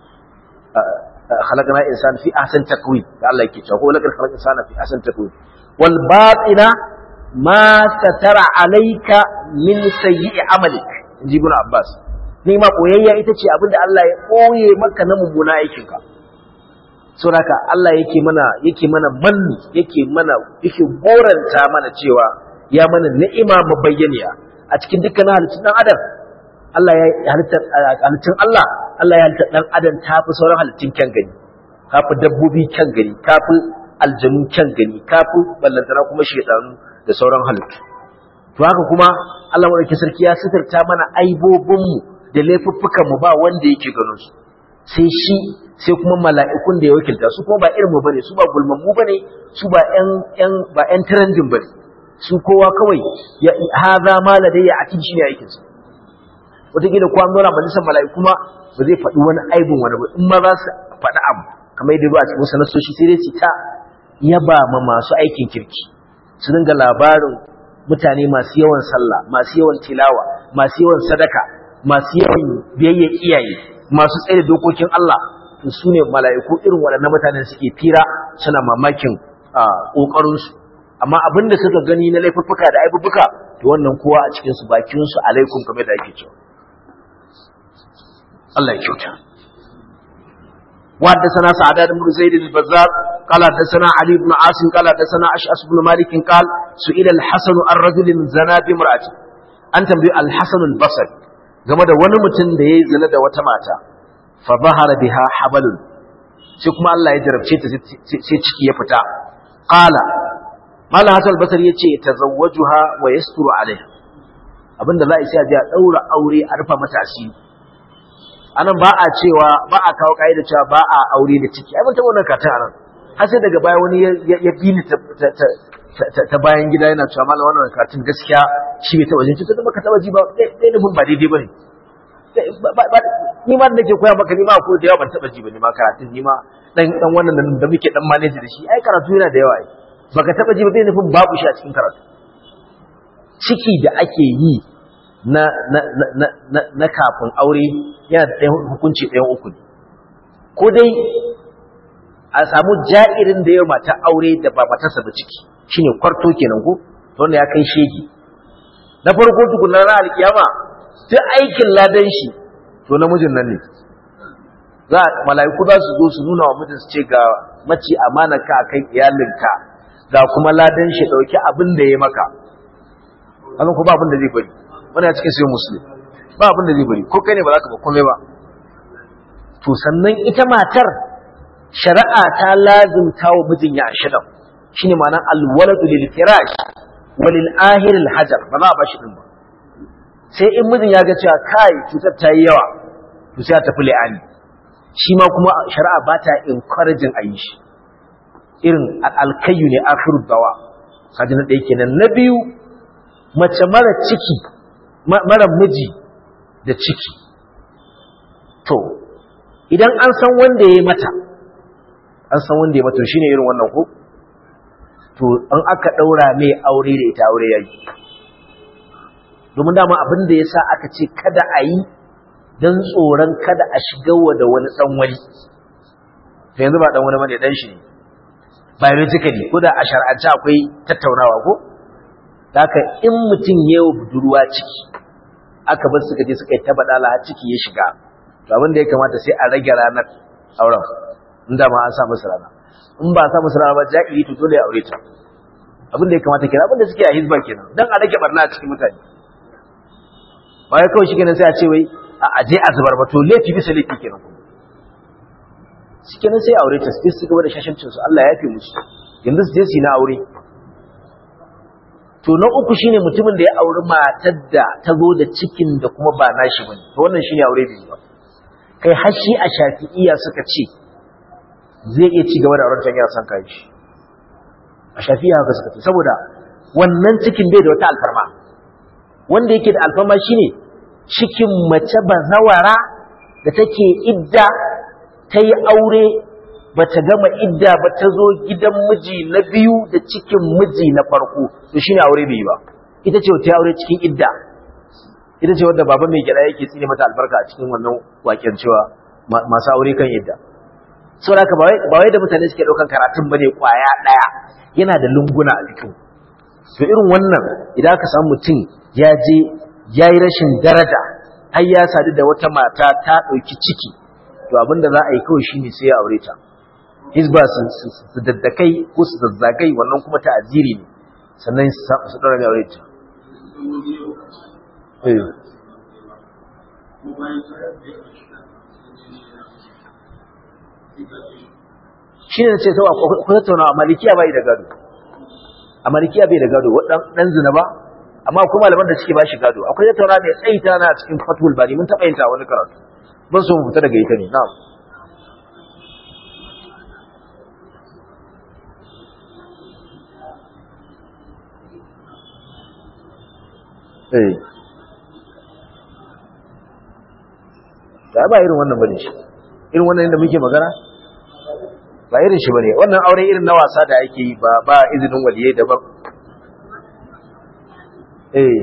khalaqna insan fi ahsan takwin da Allah yake cewa ko lakal khalaq insana fi ahsan takwin wal batina ma satara alayka min sayyi'i amalik inji ibn abbas ni'ima koyayya ita ce abinda Allah ya koye maka na mummuna aikinka saboda Allah yake mana yake mana manni yake mana yake goranta mana cewa ya mana ni'ima mabayyaniya a cikin dukkanin halittun dan adam Allah ya halitta halittun Allah Allah ya halitta dan adam tafi sauran halittun kyan gani kafi dabbobi kyan gani kafi aljanu kyan gani kafi ballantana kuma shedanu da sauran halittu to haka kuma Allah madaukakin sarki ya sitarta mana aibobin mu da laifuffukan mu ba wanda yake ganin su sai shi sai kuma mala'ikun da ya wakilta su kuma ba irin mu bane su ba gulman mu bane su ba ƴan ƴan ba ƴan trending bane su kowa kawai ya haza ma ladayya a cikin shine aikin sa wataƙila ko an zauna majalisar mala'iku kuma ba zai faɗi wani aibin wani ba in ma za su faɗi abu kamar yadda ba a cikin sanasoshi sai dai su ta yaba ma masu aikin kirki su dinga labarin mutane masu yawan sallah masu yawan tilawa masu yawan sadaka masu yawan biyayya iyaye masu tsaye da dokokin Allah to su ne mala'iku irin waɗannan mutanen suke fira suna mamakin ƙoƙarinsu amma abin da suka gani na laifuffuka da aibubuka to wannan kowa a cikinsu bakinsu alaikum kamar da ake cewa Allah ya kyauta وحدثنا سعداد بن زيد البزار قال حدثنا علي بن عاصم قال حدثنا أشعث بن مالك قال سئل الحسن عن رجل زنا بامرأته أنت الحسن البصري game da wani mutum da ya yi zina da wata mata fa zahara biha habalun sai kuma Allah ya jarabce ta sai ciki ya fita qala mala hasan basri yace tazawwajuha wa yasturu alaiha abinda za a yi sai a je a daura aure a rufa mata asiri anan ba a cewa ba a kawo kaida cewa ba a aure da ciki ai mun taɓa wannan katin anan har sai daga baya wani ya bi ni ta bayan gida yana cewa malam wannan karatun gaskiya shi bai taɓa jin ta zama ka taɓa ji ba ɗaya nufin ba daidai ba ne ni ma da nake koya maka ni ma ko da yawa ban taba ji ba ni ma karatun ni ma dan dan wannan da muke dan manage da shi ai karatu yana da yawa ai baka taba ji ba zai nufin babu shi a cikin karatu ciki da ake yi na na na na, na kafin aure yana da ɗayan hukunci ɗayan uku ne ko dai a samu ja'irin da yawa mata aure da ba matarsa ba ciki shine kwarto kenan ko wanda ya kai shege na farko tukunan na alkiyama duk aikin ladan shi to namijin nan ne za mala'iku za su zo su nuna wa mijin su ce ga mace amana ka akan iyalinka ga kuma ladan shi dauki abin da ya maka hakan ko ba abin da zai bari wani a cikin sai musulmi ba abin da zai bari ko kai ne ba za ka ba komai ba to sannan ita matar shari'a ta lazimta wa mijin ya ashidan shine ma'anar alwaladu lil firash walil ahir al hajar ba za a bashi din ba sai in mijin ya ga cewa kai cutar ta yi yawa to sai a tafi li'ani shi ma kuma shari'a ba ta encouraging a yi shi irin alkayu ne akhiru dawa kaji na ɗaya kenan na biyu mace mara ciki mara miji da ciki to idan an san wanda ya yi mata an san wanda ya mata shine irin wannan ko to an aka ɗaura mai aure da ita aure yayi domin dama abin da ya sa aka ce kada a yi don tsoron kada a shigarwa da wani ɗan wani to yanzu ba ɗan wani bane ɗan shi ne biologically ko da a shar'ance akwai tattaunawa ko da haka in mutum ya yi budurwa ciki aka bar suka je suka yi ta baɗala har ciki ya shiga to abin da ya kamata sai a rage ranar auren in da ma an sa musu rana in ba a sa musu rana ba ja'iri to dole ya aure ta abin da ya kamata kenan abin da suke a hizba kenan dan a rage barna a cikin mutane ba ya kawai shi kenan sai a ce wai a aje a zubar ba to laifi bisa laifi kenan kuma shi kenan sai aure ta sai su gaba da shashancin su Allah ya yafe musu yanzu su je su yi na aure to na uku shine mutumin da ya auri matar da ta zo da cikin da kuma ba nashi bane to wannan shine aure bai ba kai har shi a shafi'iyya suka ce zai iya ci gaba da auren yana son kai shi a shafi'iyya haka suka ce saboda wannan cikin bai da wata alfarma wanda yake da alfarma shine cikin mace bazawara da take idda ta yi aure ba ta gama idda ba ta zo gidan miji na biyu da cikin miji na farko to shine aure bai yi ba ita ce ta aure cikin idda ita ce wadda baba mai gida yake tsine mata albarka a cikin wannan waken cewa masu aure kan idda saboda haka ba wai da mutane suke ɗaukan karatun bane kwaya ɗaya yana da lunguna a jikin to irin wannan idan aka samu mutum ya je ya yi rashin daraja har ya sadu da wata mata ta ɗauki ciki to abin da za a yi kawai shine sai ya aure ta hizba su daddakai ko su zazzagai wannan kuma ta aziri ne sannan su ɗora mai aure ta shi ne ce sau ku tattauna a malikiya bai da gado a malikiya bai da gado ɗan zina ba amma kuma malaman da suke ba shi gado akwai tattauna mai tsayi ta na cikin fatul bari mun taɓa yin ta wani karatu ban so mu fita daga ita ne na'am eh da ba irin wannan bane shi irin wannan da muke magana ba irin shi bane wannan aure irin na wasa da ake yi ba ba izinin waliyai daban eh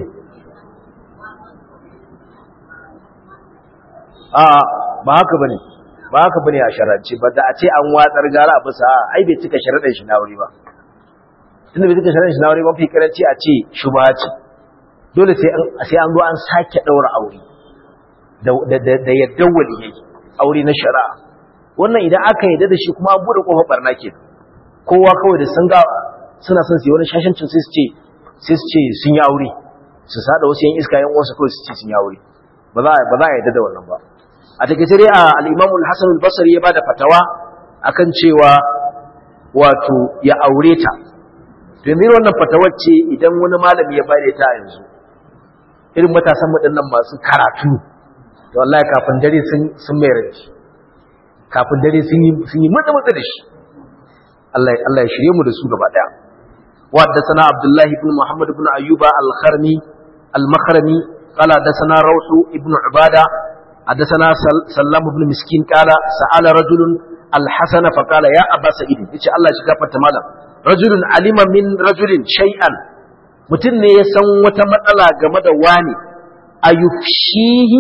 a ba haka bane ba haka bane a sharance ba da a ce an watsar gara a bisa ai bai cika sharaɗin shi na wuri ba tunda bai cika sharaɗin shi na wuri ba fi karanci a ce shubha ce dole sai an sai an zo an sake daura aure da da da yaddan waliyai aure na shari'a wannan idan aka yadda da shi kuma an bude kofar barna ke kowa kawai da sun ga suna son su yi wani shashancin sai su ce sai su ce sun yi aure su sada wasu yan iska yan uwansu kawai su ce sun yi aure ba za ba za a yadda da wannan ba a takaice dai al-Imam al-Hasan al-Basri ya bada fatawa akan cewa wato ya aure ta to yanzu wannan fatawar ce idan wani malami ya bada ta yanzu irin matasan mu dinnan masu karatu to wallahi kafin dare sun sun mai ranci kafin dare sun yi sun yi mutsa mutsa da shi Allah Allah ya shirye mu da su gaba daya wa haddathana Abdullah ibn Muhammad ibn Ayyuba al-Kharmi al-Makhrami qala haddathana Rawh ibn Ubada حدثنا سلام بن مسكين قال سأل رجل الحسن فقال يا أبا سعيد يقول الله شكافة مالا رجل علم من رجل شيئا mutum ne ya san wata matsala game da wani a yufshihi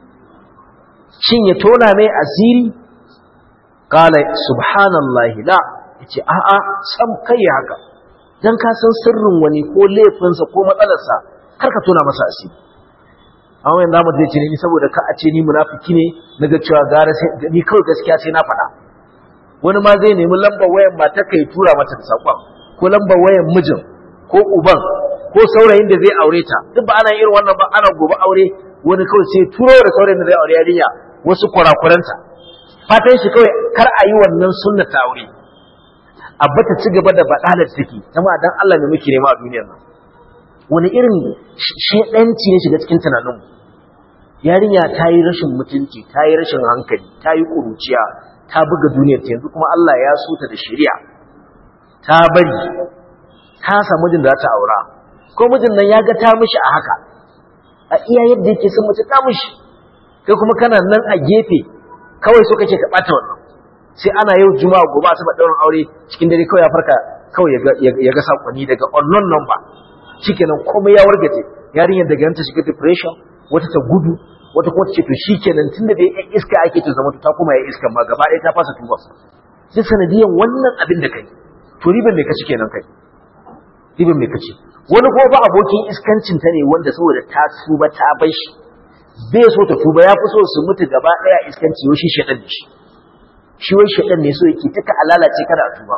shin ya tona mai asiri kala subhanallahi la yace a'a sam kai haka dan ka san sirrin wani ko laifinsa ko matsalarsa kar ka tona masa asiri amma yanzu mu zai ce ni saboda ka a ce ni munafiki ne naga cewa gara sai ni kawai gaskiya sai na faɗa wani ma zai nemi lambar wayan matar kai tura mata da sakon ko lambar wayan mijin ko uban ko saurayin da zai aure ta duk ba ana irin wannan ba ana gobe aure wani kawai sai turo da saurayin da zai aure yarinya wasu kurakuranta fatan shi kawai kar a yi wannan sunna ta aure abba ta ci gaba da badalar take kuma dan Allah ne muke nema a duniyar nan wani irin shedanci ne shiga cikin tunaninmu yarinya ta yi rashin mutunci ta yi rashin hankali ta yi ƙuruciya ta buga duniyar ta yanzu kuma Allah ya so ta da shari'a ta bari ta samu mijin da za ta aura ko mijin nan ya ga ta mishi a haka a iya yadda yake son mace ta mishi kai kuma kana nan a gefe kawai so kake ka bata wannan sai ana yau juma'a gobe a saba daurin aure cikin dare kawai ya farka kawai ya ga sakonni daga unknown number shikenan komai ya wargaje yarinyar daga nan ta shiga depression wata ta gudu wata kuma ta ce to shikenan tunda da yan iska ake ta zama ta kuma ya iska ma gaba ɗaya ta fasa tuba sai sanadiyan wannan abin da kai to riban me kaci kenan kai riban me kaci wani kuma ba abokin iskancin ta ne wanda saboda ta tuba ta bar shi bai so ta tuba ya fi so su mutu gaba ɗaya iskanci wai shi shaɗan da shi shi wai shaɗan ne so yake tuka alalace kada a tuba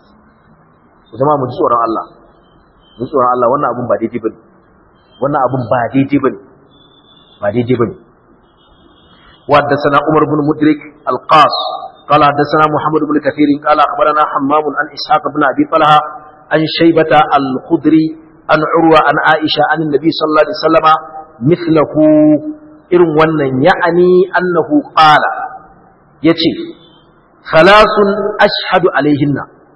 ku zama mu ji tsoron Allah mu ji tsoron Allah wannan abun ba daidai bane wannan abun ba daidai bane ba daidai bane وحدثنا عمر بن مدرك القاص قال حدثنا محمد بن كثير قال أخبرنا حمام عن إسحاق بن أبي طلحة عن شيبة الخدري عن عروة عن عائشة عن النبي صلى الله عليه وسلم مثله إرم ونن يعني أنه قال يتي ثلاث أشهد عليهن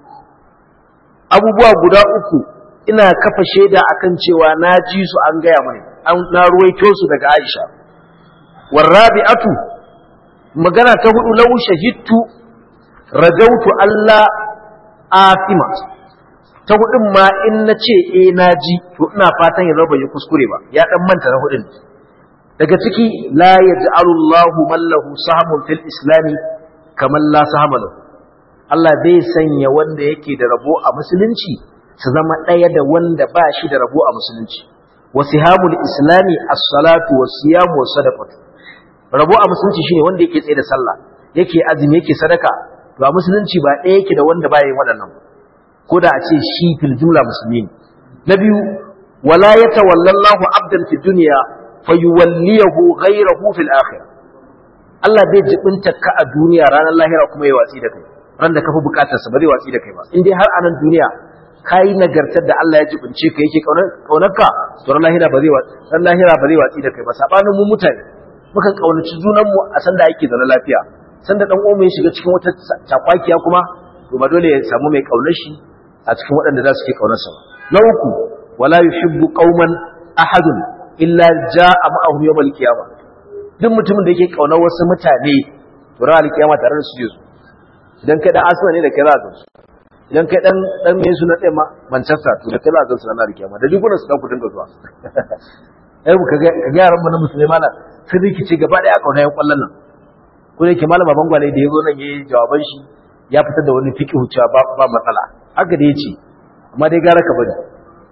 أبو بوا بدا أكو ina kafa shaida akan cewa na ji su an gaya mani an na ruwaito su daga Aisha والرابعة magana ta hudu lau shahidtu rajautu Allah afima ta hudun ma in na ce eh na ji to ina fatan ya zaba ya kuskure ba ya dan manta na hudun daga ciki la yaj'alu Allahu man lahu sahmun fil islami kaman la sahma lahu Allah bai sanya wanda yake da rabo a musulunci su zama ɗaya da wanda ba shi da rabo a musulunci wasihamul islami as-salatu was-siyamu was-sadaqatu rabo a musulunci shine wanda yake tsaye da sallah yake azumi yake sadaka to a musulunci ba ɗaya yake da wanda baya yin waɗannan ko da a ce shi fil jumla musulmi ne na biyu wala yatawallallahu abdan fid dunya fayuwalliyahu ghayrahu fil akhirah Allah bai jibinta ka a duniya ranar lahira kuma ya watsi da kai ran da kafi bukatar sa ba zai watsi da kai ba in dai har a nan duniya kai nagartar da Allah ya jibince ka yake kaunar ka to ran lahira ba zai watsi ran lahira ba zai watsi da kai ba sabanin mu mutane mukan kaunaci junanmu a sanda yake zaune lafiya sanda dan uwan ya shiga cikin wata takwakiya kuma to ba dole ya samu mai kaunar shi a cikin waɗanda za su ke kaunar sa na uku wala yuhibbu qauman ahadun illa jaa ma'ahu yawmal qiyamah duk mutumin da yake kaunar wasu mutane to ran alkiyama tare da su je su idan kai dan asma ne da kai za ka su idan kai dan dan me su na tsaye ma Manchester to da kai za ka su ranar alkiyama da duk su dan ku dinga zuwa ai ku ga yaran mu na musulmai mana sun rikice gaba daya kauna yan kwallon nan ko yake malam baban gwale da yazo nan yayi jawaban shi ya fitar da wani fiqh cewa ba ba matsala haka da yace amma dai gara ka bari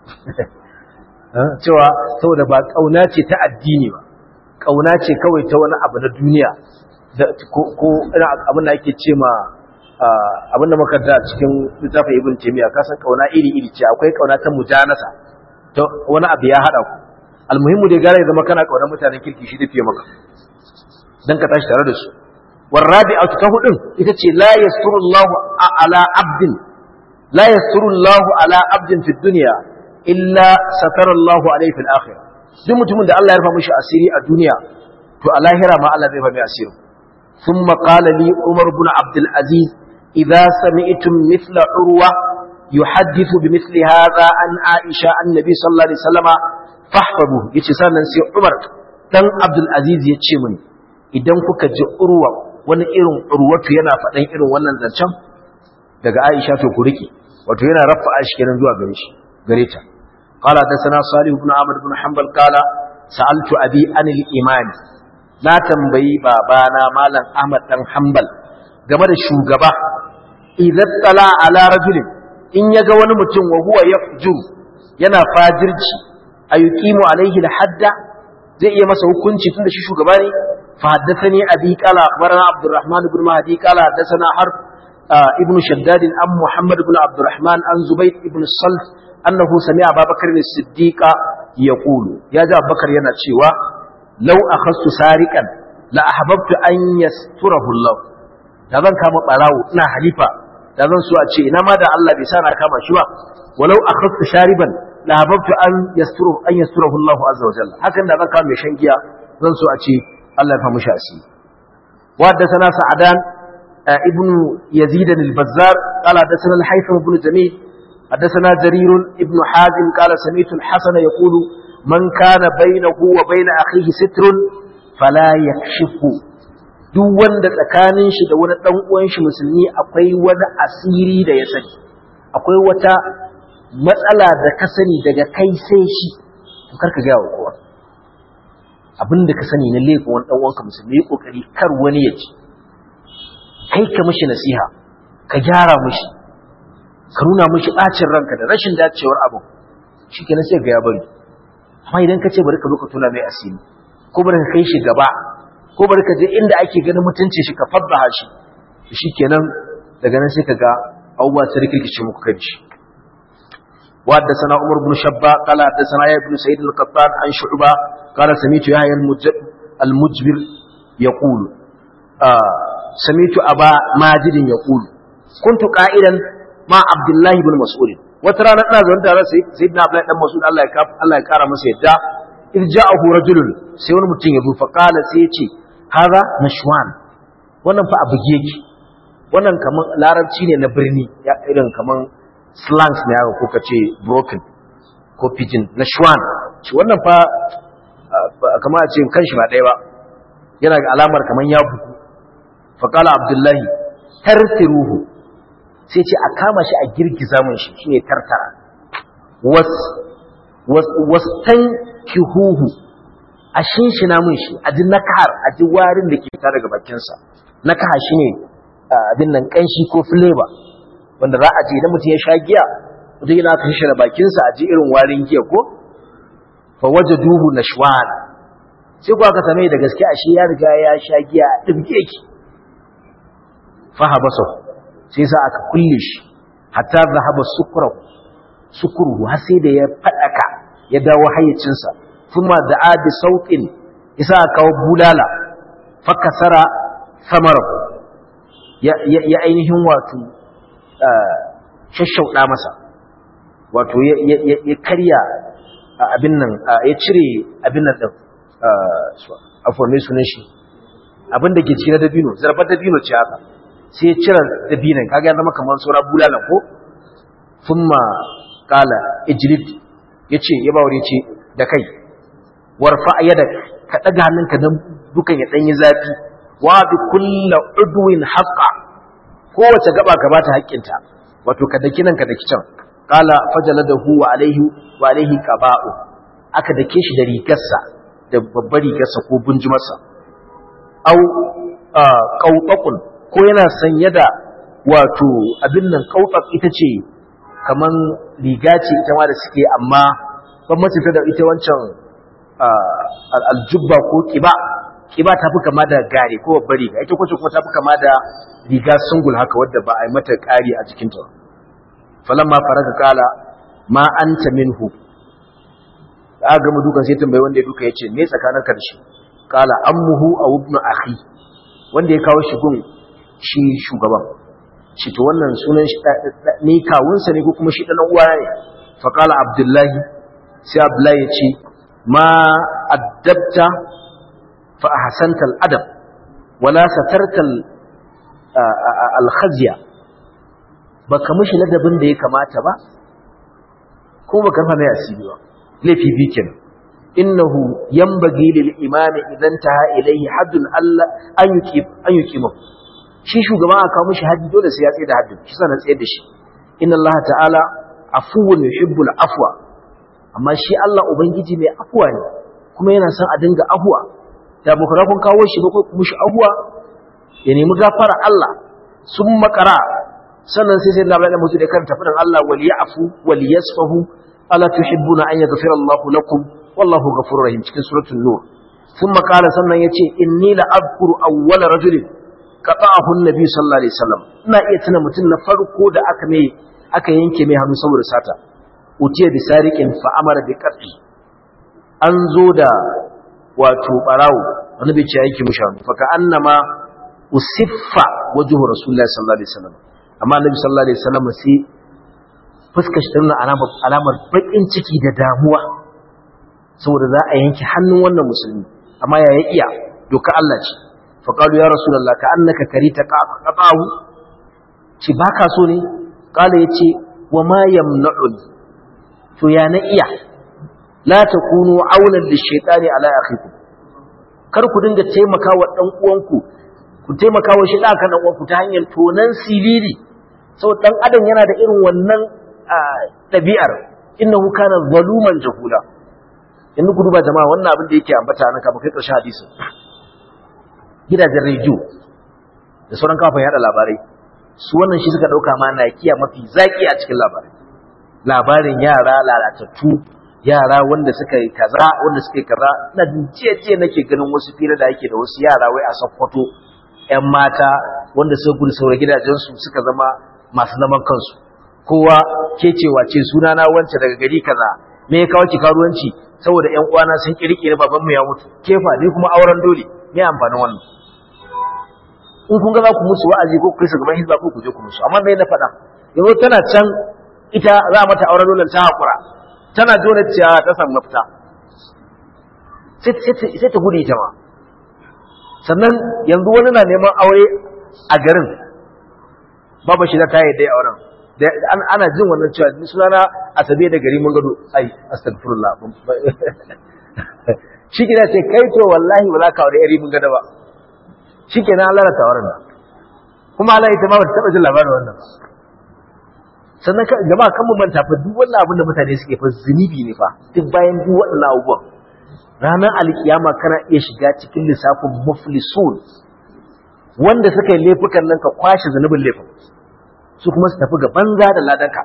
cewa saboda ba kauna ce ta addini ba kauna ce kawai ta wani abu na duniya ko abin da ake ce ma abin da makarta cikin littafin ibn taymiya ka san kauna iri iri ce akwai kauna ta mujanasa ta wani abu ya hada ku almuhimmu dai gara ya zama kana kaunar mutanen kirki shi da fiye maka dan ka tashi tare da su warabi'atu ta hudun ita ce la yasurullahu ala abdin la yasurullahu ala abdin fi dunya illa satarallahu alayhi fil akhirah duk mutumin da Allah ya rufa mishi asiri a duniya to a lahira ma Allah zai rufa mai asiri thumma qala li umar ibn abd al-aziz idza sami'tum mithla urwa yuhaddithu bimithli hadha an aisha annabi sallallahu alaihi wasallama fahfazu yace sannan sai umar dan abd al-aziz ya ce mini idan kuka ji urwa wani irin urwatu yana faɗan irin wannan zancen daga Aisha to ku rike wato yana rafa shi kenan zuwa gare shi gare ta qala da sana salih ibn amr ibn hanbal qala sa'altu abi anil iman na tambayi babana malam ahmad dan hanbal game da shugaba idan tala ala rajulin in yaga wani mutum wa huwa yafjur yana fajirci ayuqimu alaihi alhadda zai iya masa hukunci tunda shi shugaba ne fa haddathani abi qala akhbarana abdurrahman ibn mahdi qala haddathana harb ibn shaddad an muhammad ibn abdurrahman an zubayr ibn salt annahu sami'a abubakar as-siddiq yaqulu ya ji abubakar yana cewa law akhastu sariqan la ahbabtu an yasturahu allah da zan kama barawo ina halifa da zan so a ce ina ma da Allah bai sa na kama shi ba walau akhadtu shariban la hababtu an yasturu an yasturahu Allah azza wa jalla hakan da zan kama mai shan giya zan so a ce Allah ya famu shi asiri wa haddathana sa'adan ibn yazid al-bazzar qala haddathana al-haytham ibn jamil haddathana jarir ibn hazim qala sami'tu al-hasan yaqulu man kana bainahu wa bain akhihi sitrun fala yakshifu duk wanda tsakanin shi da wani dan uwan shi musulmi akwai wani asiri da ya sani akwai wata matsala da ka sani daga kai sai shi to karka ga kowa abinda ka sani na laifin wani dan uwanka musulmi yi kokari kar wani ya ci kai ka mishi nasiha ka gyara mishi ka nuna mishi bacin ranka da rashin dacewar abu shikenan sai ga ya bari amma idan ka ce bari ka zo ka tuna mai asiri ko bari ka kai shi gaba ko bari ka je inda ake ganin mutunci shi ka faddaha shi shikenan daga nan sai ka ga abubuwa sai rikirkice muku kai shi wa haddathana Umar ibn Shabba qala haddathana ya ibn Sa'id al-Qattan an Shu'ba qala sami'tu Yahya al-Mujbir yaqulu sami'tu Aba Majid yaqulu kuntu qa'ilan ma Abdullah ibn Mas'ud wata rana ina zaune tare sayyidina Abdullah dan Mas'ud Allah ya Allah ya kara masa yadda irja'ahu rajulun sai wani mutum ya zo fa qala sai ya ce haza nashwan wannan fa abu yake wannan kaman larabci ne na birni ya irin kaman slangs ne haka ko kace broken ko pidgin nashwan ci wannan fa kamar a ce kanshi ba ɗaya ba yana ga alamar kaman ya buku fa qala abdullahi tartiruhu sai ce a kama shi a girgiza mun shi shine tartara was was was kihuhu a shinshina mun shi a ji nakahar a ji warin da ke fita daga bakinsa nakaha shi ne abin nan kanshi ko flavor wanda za a ji idan mutum ya sha giya mutum yana ka shi da bakinsa a ji irin warin giya ko fa waje duhu na shwan sai kuwa ka same da gaske a shi ya riga ya sha giya a ɗibge ki fa habasa sai sa aka kulle shi hatta zahaba sukuru sukuru har sai da ya faɗaka ya dawo hayyacinsa kuma da adi sauƙin isa kawo bulala fakasara samara ya ainihin wato shashauɗa masa wato ya karya abin nan ya cire abin nan ɗin a forme sunan shi abin da ke cire dabino zarbar dabino ce haka sai ya cire dabinan kaga ya zama kamar saura bulala ko thumma qala ijlid yace ya bawure ce da kai warfa yada ka daga hannunka dan dukan ya danyi zafi wa bi kulli udwin haqqa kowace gaba ka bata haƙƙinta wato ka daki nan ka daki can qala fajaladahu wa alaihi wa alaihi qaba'u aka dake shi da rigarsa da babbar rigarsa ko bunjumarsa au qawtaqun ko yana sanye da wato abin nan qawtaq ita ce kaman riga ce ita ma da suke amma bambanci ta da ita wancan aljubba ko kiba kiba ta fi kama da gare ko babbar riga ita kwace kuma ta fi kama da riga sungul haka wadda ba a yi mata ƙari a jikinta falamma faraka kala ma anta minhu aka gama dukan sai tambayi wanda ya duka ya ce me tsakanin ka da shi kala ammuhu aw ibnu akhi wanda ya kawo shi gun shi shugaban shi to wannan sunan shi ni kawunsa ne ko kuma shi dan uwa ne fa kala abdullahi sai abdullahi ya ce ma addabta fa ahsanta al-adab wala satarta al-khazya baka mishi ladabin da ya kamata ba ko baka rufa mai asiri ba laifi bi kenan innahu yanbaghi lil imami idan taha ilayhi haddun Allah an yuqim an yuqima shi shugaban aka kawo mishi haddi dole sai ya tsaye da haddin shi sanan tsaye da shi inna Allah ta'ala afuwun yuhibbul afwa amma shi Allah ubangiji mai afwa ne kuma yana son a dinga afwa da bukura kun kawo shi ba ko kuma shi afwa ya nemi gafara Allah sun makara sannan sai sai labarai mutu da kan tafi Allah wal ya'fu wal yasfahu ala tuhibbuna an yaghfira Allahu lakum wallahu ghafurur rahim cikin suratul nur thumma qala sannan yace inni la adhkuru awwala rajulin qata'ahu an-nabi sallallahu alaihi wasallam ina iya tuna mutum na farko da aka mai aka yanke mai hannu saboda sata utiya bi sariqin fa amara bi qat'i an zo da wato barawo wani bai ce yake mushi hannu fa ka annama usiffa wajhu rasulullahi sallallahu alaihi wasallam amma annabi sallallahu alaihi wasallam sai fuskar shi tana alamar alamar bakin ciki da damuwa saboda za a yanke hannun wannan musulmi amma ya ya iya doka Allah ce fa qalu ya rasulullah ka annaka karita qata'u ci baka so ne qala yace wa ma yamna'un to ya na iya la takunu aulan lishaytani ala akhikum kar ku dinga taimakawa dan uwanku ku taimaka wa shi da kan uwanku ta hanyar tonan siriri saboda dan adam yana da irin wannan ɗabi'ar innahu kana zaluman jahula in ku duba jama'a wannan abin da yake ambata nan kafin kai ƙarshen hadisin gidajen rediyo da sauran kafin yada labarai su wannan shi suka ɗauka ma na kiya mafi zaki a cikin labarai labarin yara lalatattu yara wanda suka yi kaza wanda suka yi kaza na jiya jiya nake ganin wasu fira da yake da wasu yara wai a sakkwato 'yan mata wanda suka gudu saura gidajensu suka zama masu zaman kansu kowa ke cewa ce sunana wance daga gari kaza me ya kawo ki karuwanci saboda ƴan uwana sun kirkire baban mu ya mutu kefa ni kuma auren dole me amfanin wannan in kun ga za ku musu wa'azi ko kai su gaban hizba ko ku je ku musu amma me na faɗa yanzu tana can ita za a mata auren dole ta hakura tana jona ciya ta samu mafita sai ta gudu ita ma sannan yanzu wani na neman aure a garin babu shi da ta yi dai auren ana jin wannan cewa ni sunana asabe da gari mun gado ai astaghfirullah shi kina ce kai to wallahi ba za ka aure yari mun gado ba shi kenan Allah ta auren kuma Allah ita ma ba ta taba jin labarin wannan ba sannan jama'a kan mu manta fa duk wannan abin da mutane suke fa zunubi ne fa duk bayan duk waɗannan abubuwan ranar alkiyama kana iya shiga cikin lissafin muflisun wanda suka yi laifukan nan ka kwashe zunubin laifin su kuma su tafi ga banza da ladanka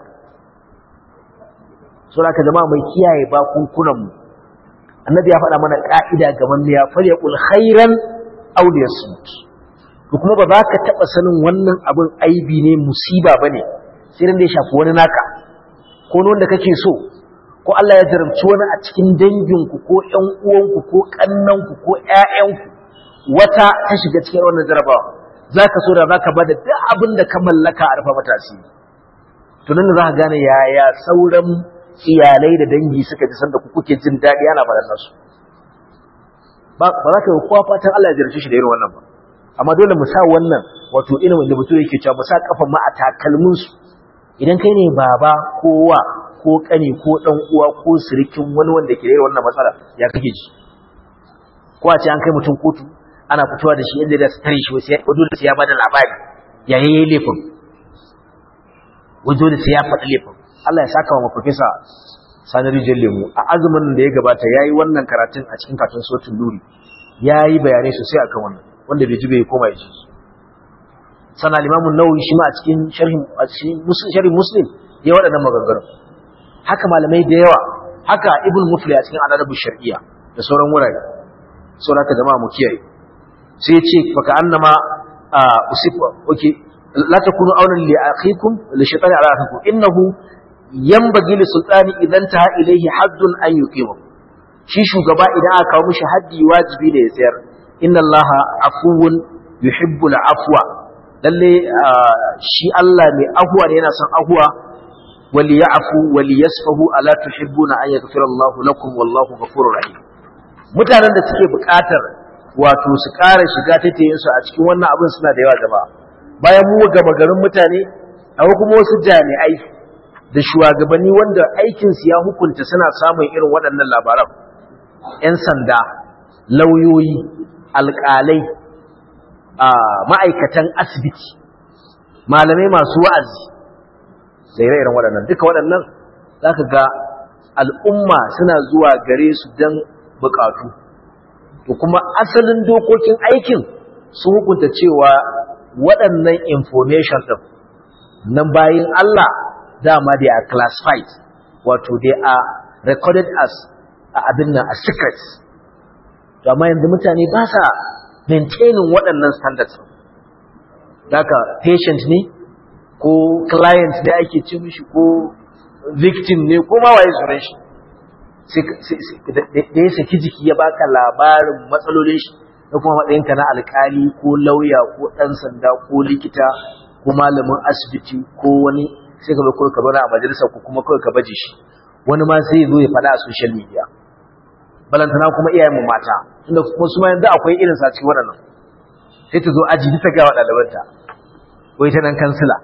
so da ka zama mai kiyaye bakunkunan mu annabi ya faɗa mana ka'ida ga manniya falyaqul khairan aw liyasmut to kuma ba za ka taɓa sanin wannan abin aibi ne musiba bane sai da ya shafi wani naka ko wanda kake so ko Allah ya jarabci wani a cikin danginku ko ƴan uwanku ko ƙannanku ko ƴaƴanku wata ta shiga cikin wannan jarabawa zaka so da zaka bada duk abin da ka mallaka a rufa mata asiri to nan za ka gane yaya sauran iyalai da dangi suka ji sanda ku kuke jin daɗi ana faɗan nasu ba ba za ka yi kowa fatan Allah ya jarabce shi da irin wannan ba amma dole mu sa wannan wato ilimin da mutum yake cewa mu sa kafan mu a takalmin su idan kai ne baba kowa ko kane ko dan uwa ko sirikin wani wanda ke da wannan matsala ya kake ji ko a ce an kai mutum kotu ana fitowa da shi inda da su tare shi wasu ya dole sai ya bada labari ya yayi laifin wajen da sai ya faɗi laifin Allah ya saka wa professor Sani Rijal Lemu a azumin da ya gabata yayi wannan karatun a cikin karatun Suratul Nuri yayi bayanai sosai akan wannan wanda bai ji bai koma ya ji sana limamun nawawi shi ma a cikin sharhin a cikin sharhin muslim ya waɗannan maganganu haka malamai da yawa haka ibn mufli a cikin adabu shar'iyya da sauran wurare sauran haka jama'a mu kiyaye sai ya ce baka annama usifa okay la takunu awlan li akhikum li shaytani ala akhikum innahu yanbaghi li sultani idan taha ilayhi haddun an yuqima shi shugaba idan aka kawo mishi haddi wajibi ne ya tsayar inna allaha afuwun yuhibbul afwa lalle shi Allah mai ahuwa ne yana son ahuwa wali ya'fu wali yasfahu ala tuhibbuna an yaghfira Allahu lakum wallahu ghafurur rahim mutanen da suke buƙatar wato su ƙara shiga taitayin su a cikin wannan abin suna da yawa jama'a bayan mu gama garin mutane akwai kuma wasu jami'ai da shugabanni wanda aikin su ya hukunta suna samun irin waɗannan labaran 'yan sanda lauyoyi alƙalai ma'aikatan asibiti malamai masu wa'azi da ire-iren waɗannan duka waɗannan za ka ga al'umma suna zuwa gare su don buƙatu to kuma asalin dokokin aikin sun hukunta cewa waɗannan information ɗin nan bayan Allah dama they are classified wato they are recorded as a abin nan a secret to amma yanzu mutane ba sa maintaining waɗannan standards daga patient ne ko client ne ake ce mishi ko victim ne ko ma waye sunan shi da ya saki jiki ya baka labarin matsalolin shi da kuma matsayinka na alkali ko lauya ko ɗan sanda ko likita ko malamin asibiti ko wani sai ka kawai ka zauna a majalisar ko kuma kawai ka baje shi wani ma sai zo ya faɗa a social media balantana kuma iyayenmu mata inda kuma su ma yanzu akwai irin sa cikin waɗannan sai ta zo aji ta ga wa ɗalibanta wai ta nan kansila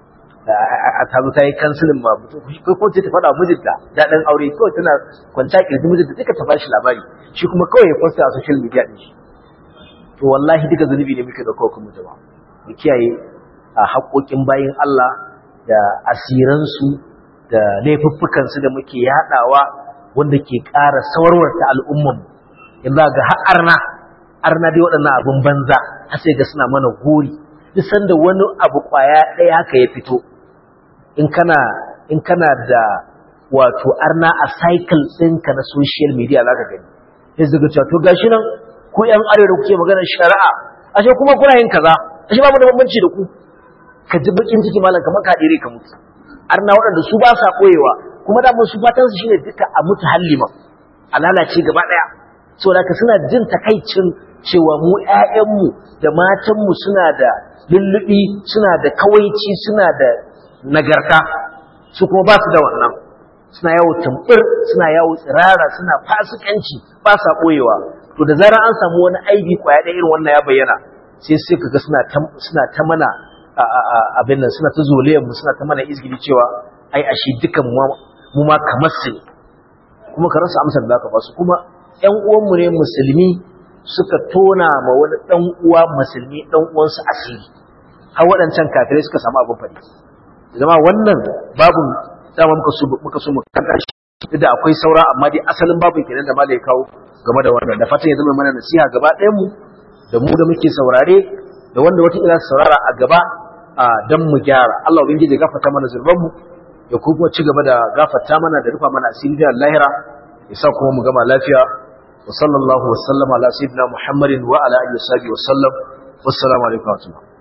a tazo ta yi kansilin ma ko ko ta faɗa mijinta daɗin aure kawai tana kwanta kirji mijinta duka ta bashi labari shi kuma kawai ya posta a social media ɗin shi to wallahi duka zunubi ne muke da kawai kuma jama'a mu kiyaye a haƙoƙin bayin Allah da asiransu da laifuffukansu da muke yaɗawa wanda ke ƙara sawarwarta al'umman in za ga har arna arna dai waɗannan abin banza har sai ga suna mana gori duk sanda wani abu ƙwaya ɗaya haka ya fito in kana in kana da wato arna a cycle ɗinka na social media za ka gani sai zaga cewa to gashi nan ku ƴan arewa kuke maganar shari'a ashe kuma kuna yin kaza ashe babu da bambanci da ku ka ji bakin ciki malam kamar ka dire ka mutu arna waɗanda su ba sa koyewa kuma da su fatan su shine duka a mutu halliman a lalace gaba ɗaya saboda ka suna jin takaicin cewa mu ƴaƴanmu da matanmu suna da lullubi suna da kawaici suna da nagarta su kuma ba su da wannan suna yawo tumbur suna yawo tsirara suna fasikanci ba sa ɓoyewa to da zarar an samu wani aibi kwaya ɗaya irin wannan ya bayyana sai sai kaga suna ta suna ta mana abin nan suna ta zoliyar mu suna ta mana izgili cewa ai ashe dukan mu ma kamar su kuma ka rasa amsar da ka ba su kuma ƴan uwanmu ne musulmi suka tona ma wani ɗan uwa musulmi ɗan uwansu asiri har waɗancan kafirai suka samu abin faɗi zama wannan babun dama muka so muka so mu kanta shi da akwai saura amma dai asalin babun kenan da malai kawo game da wannan da fatan ya zama mana nasiha gaba ɗayan mu da mu da muke saurare da wanda wata ila saurara a gaba dan mu gyara Allah ubangiji ya gafarta mana zurban mu ya kuma ci gaba da gafarta mana da rufa mana asiri da lahira ya sa kuma mu gama lafiya wa sallallahu wa sallama ala sayyidina muhammadin wa ala alihi wa sahbihi wa sallam wassalamu alaikum wa rahmatullahi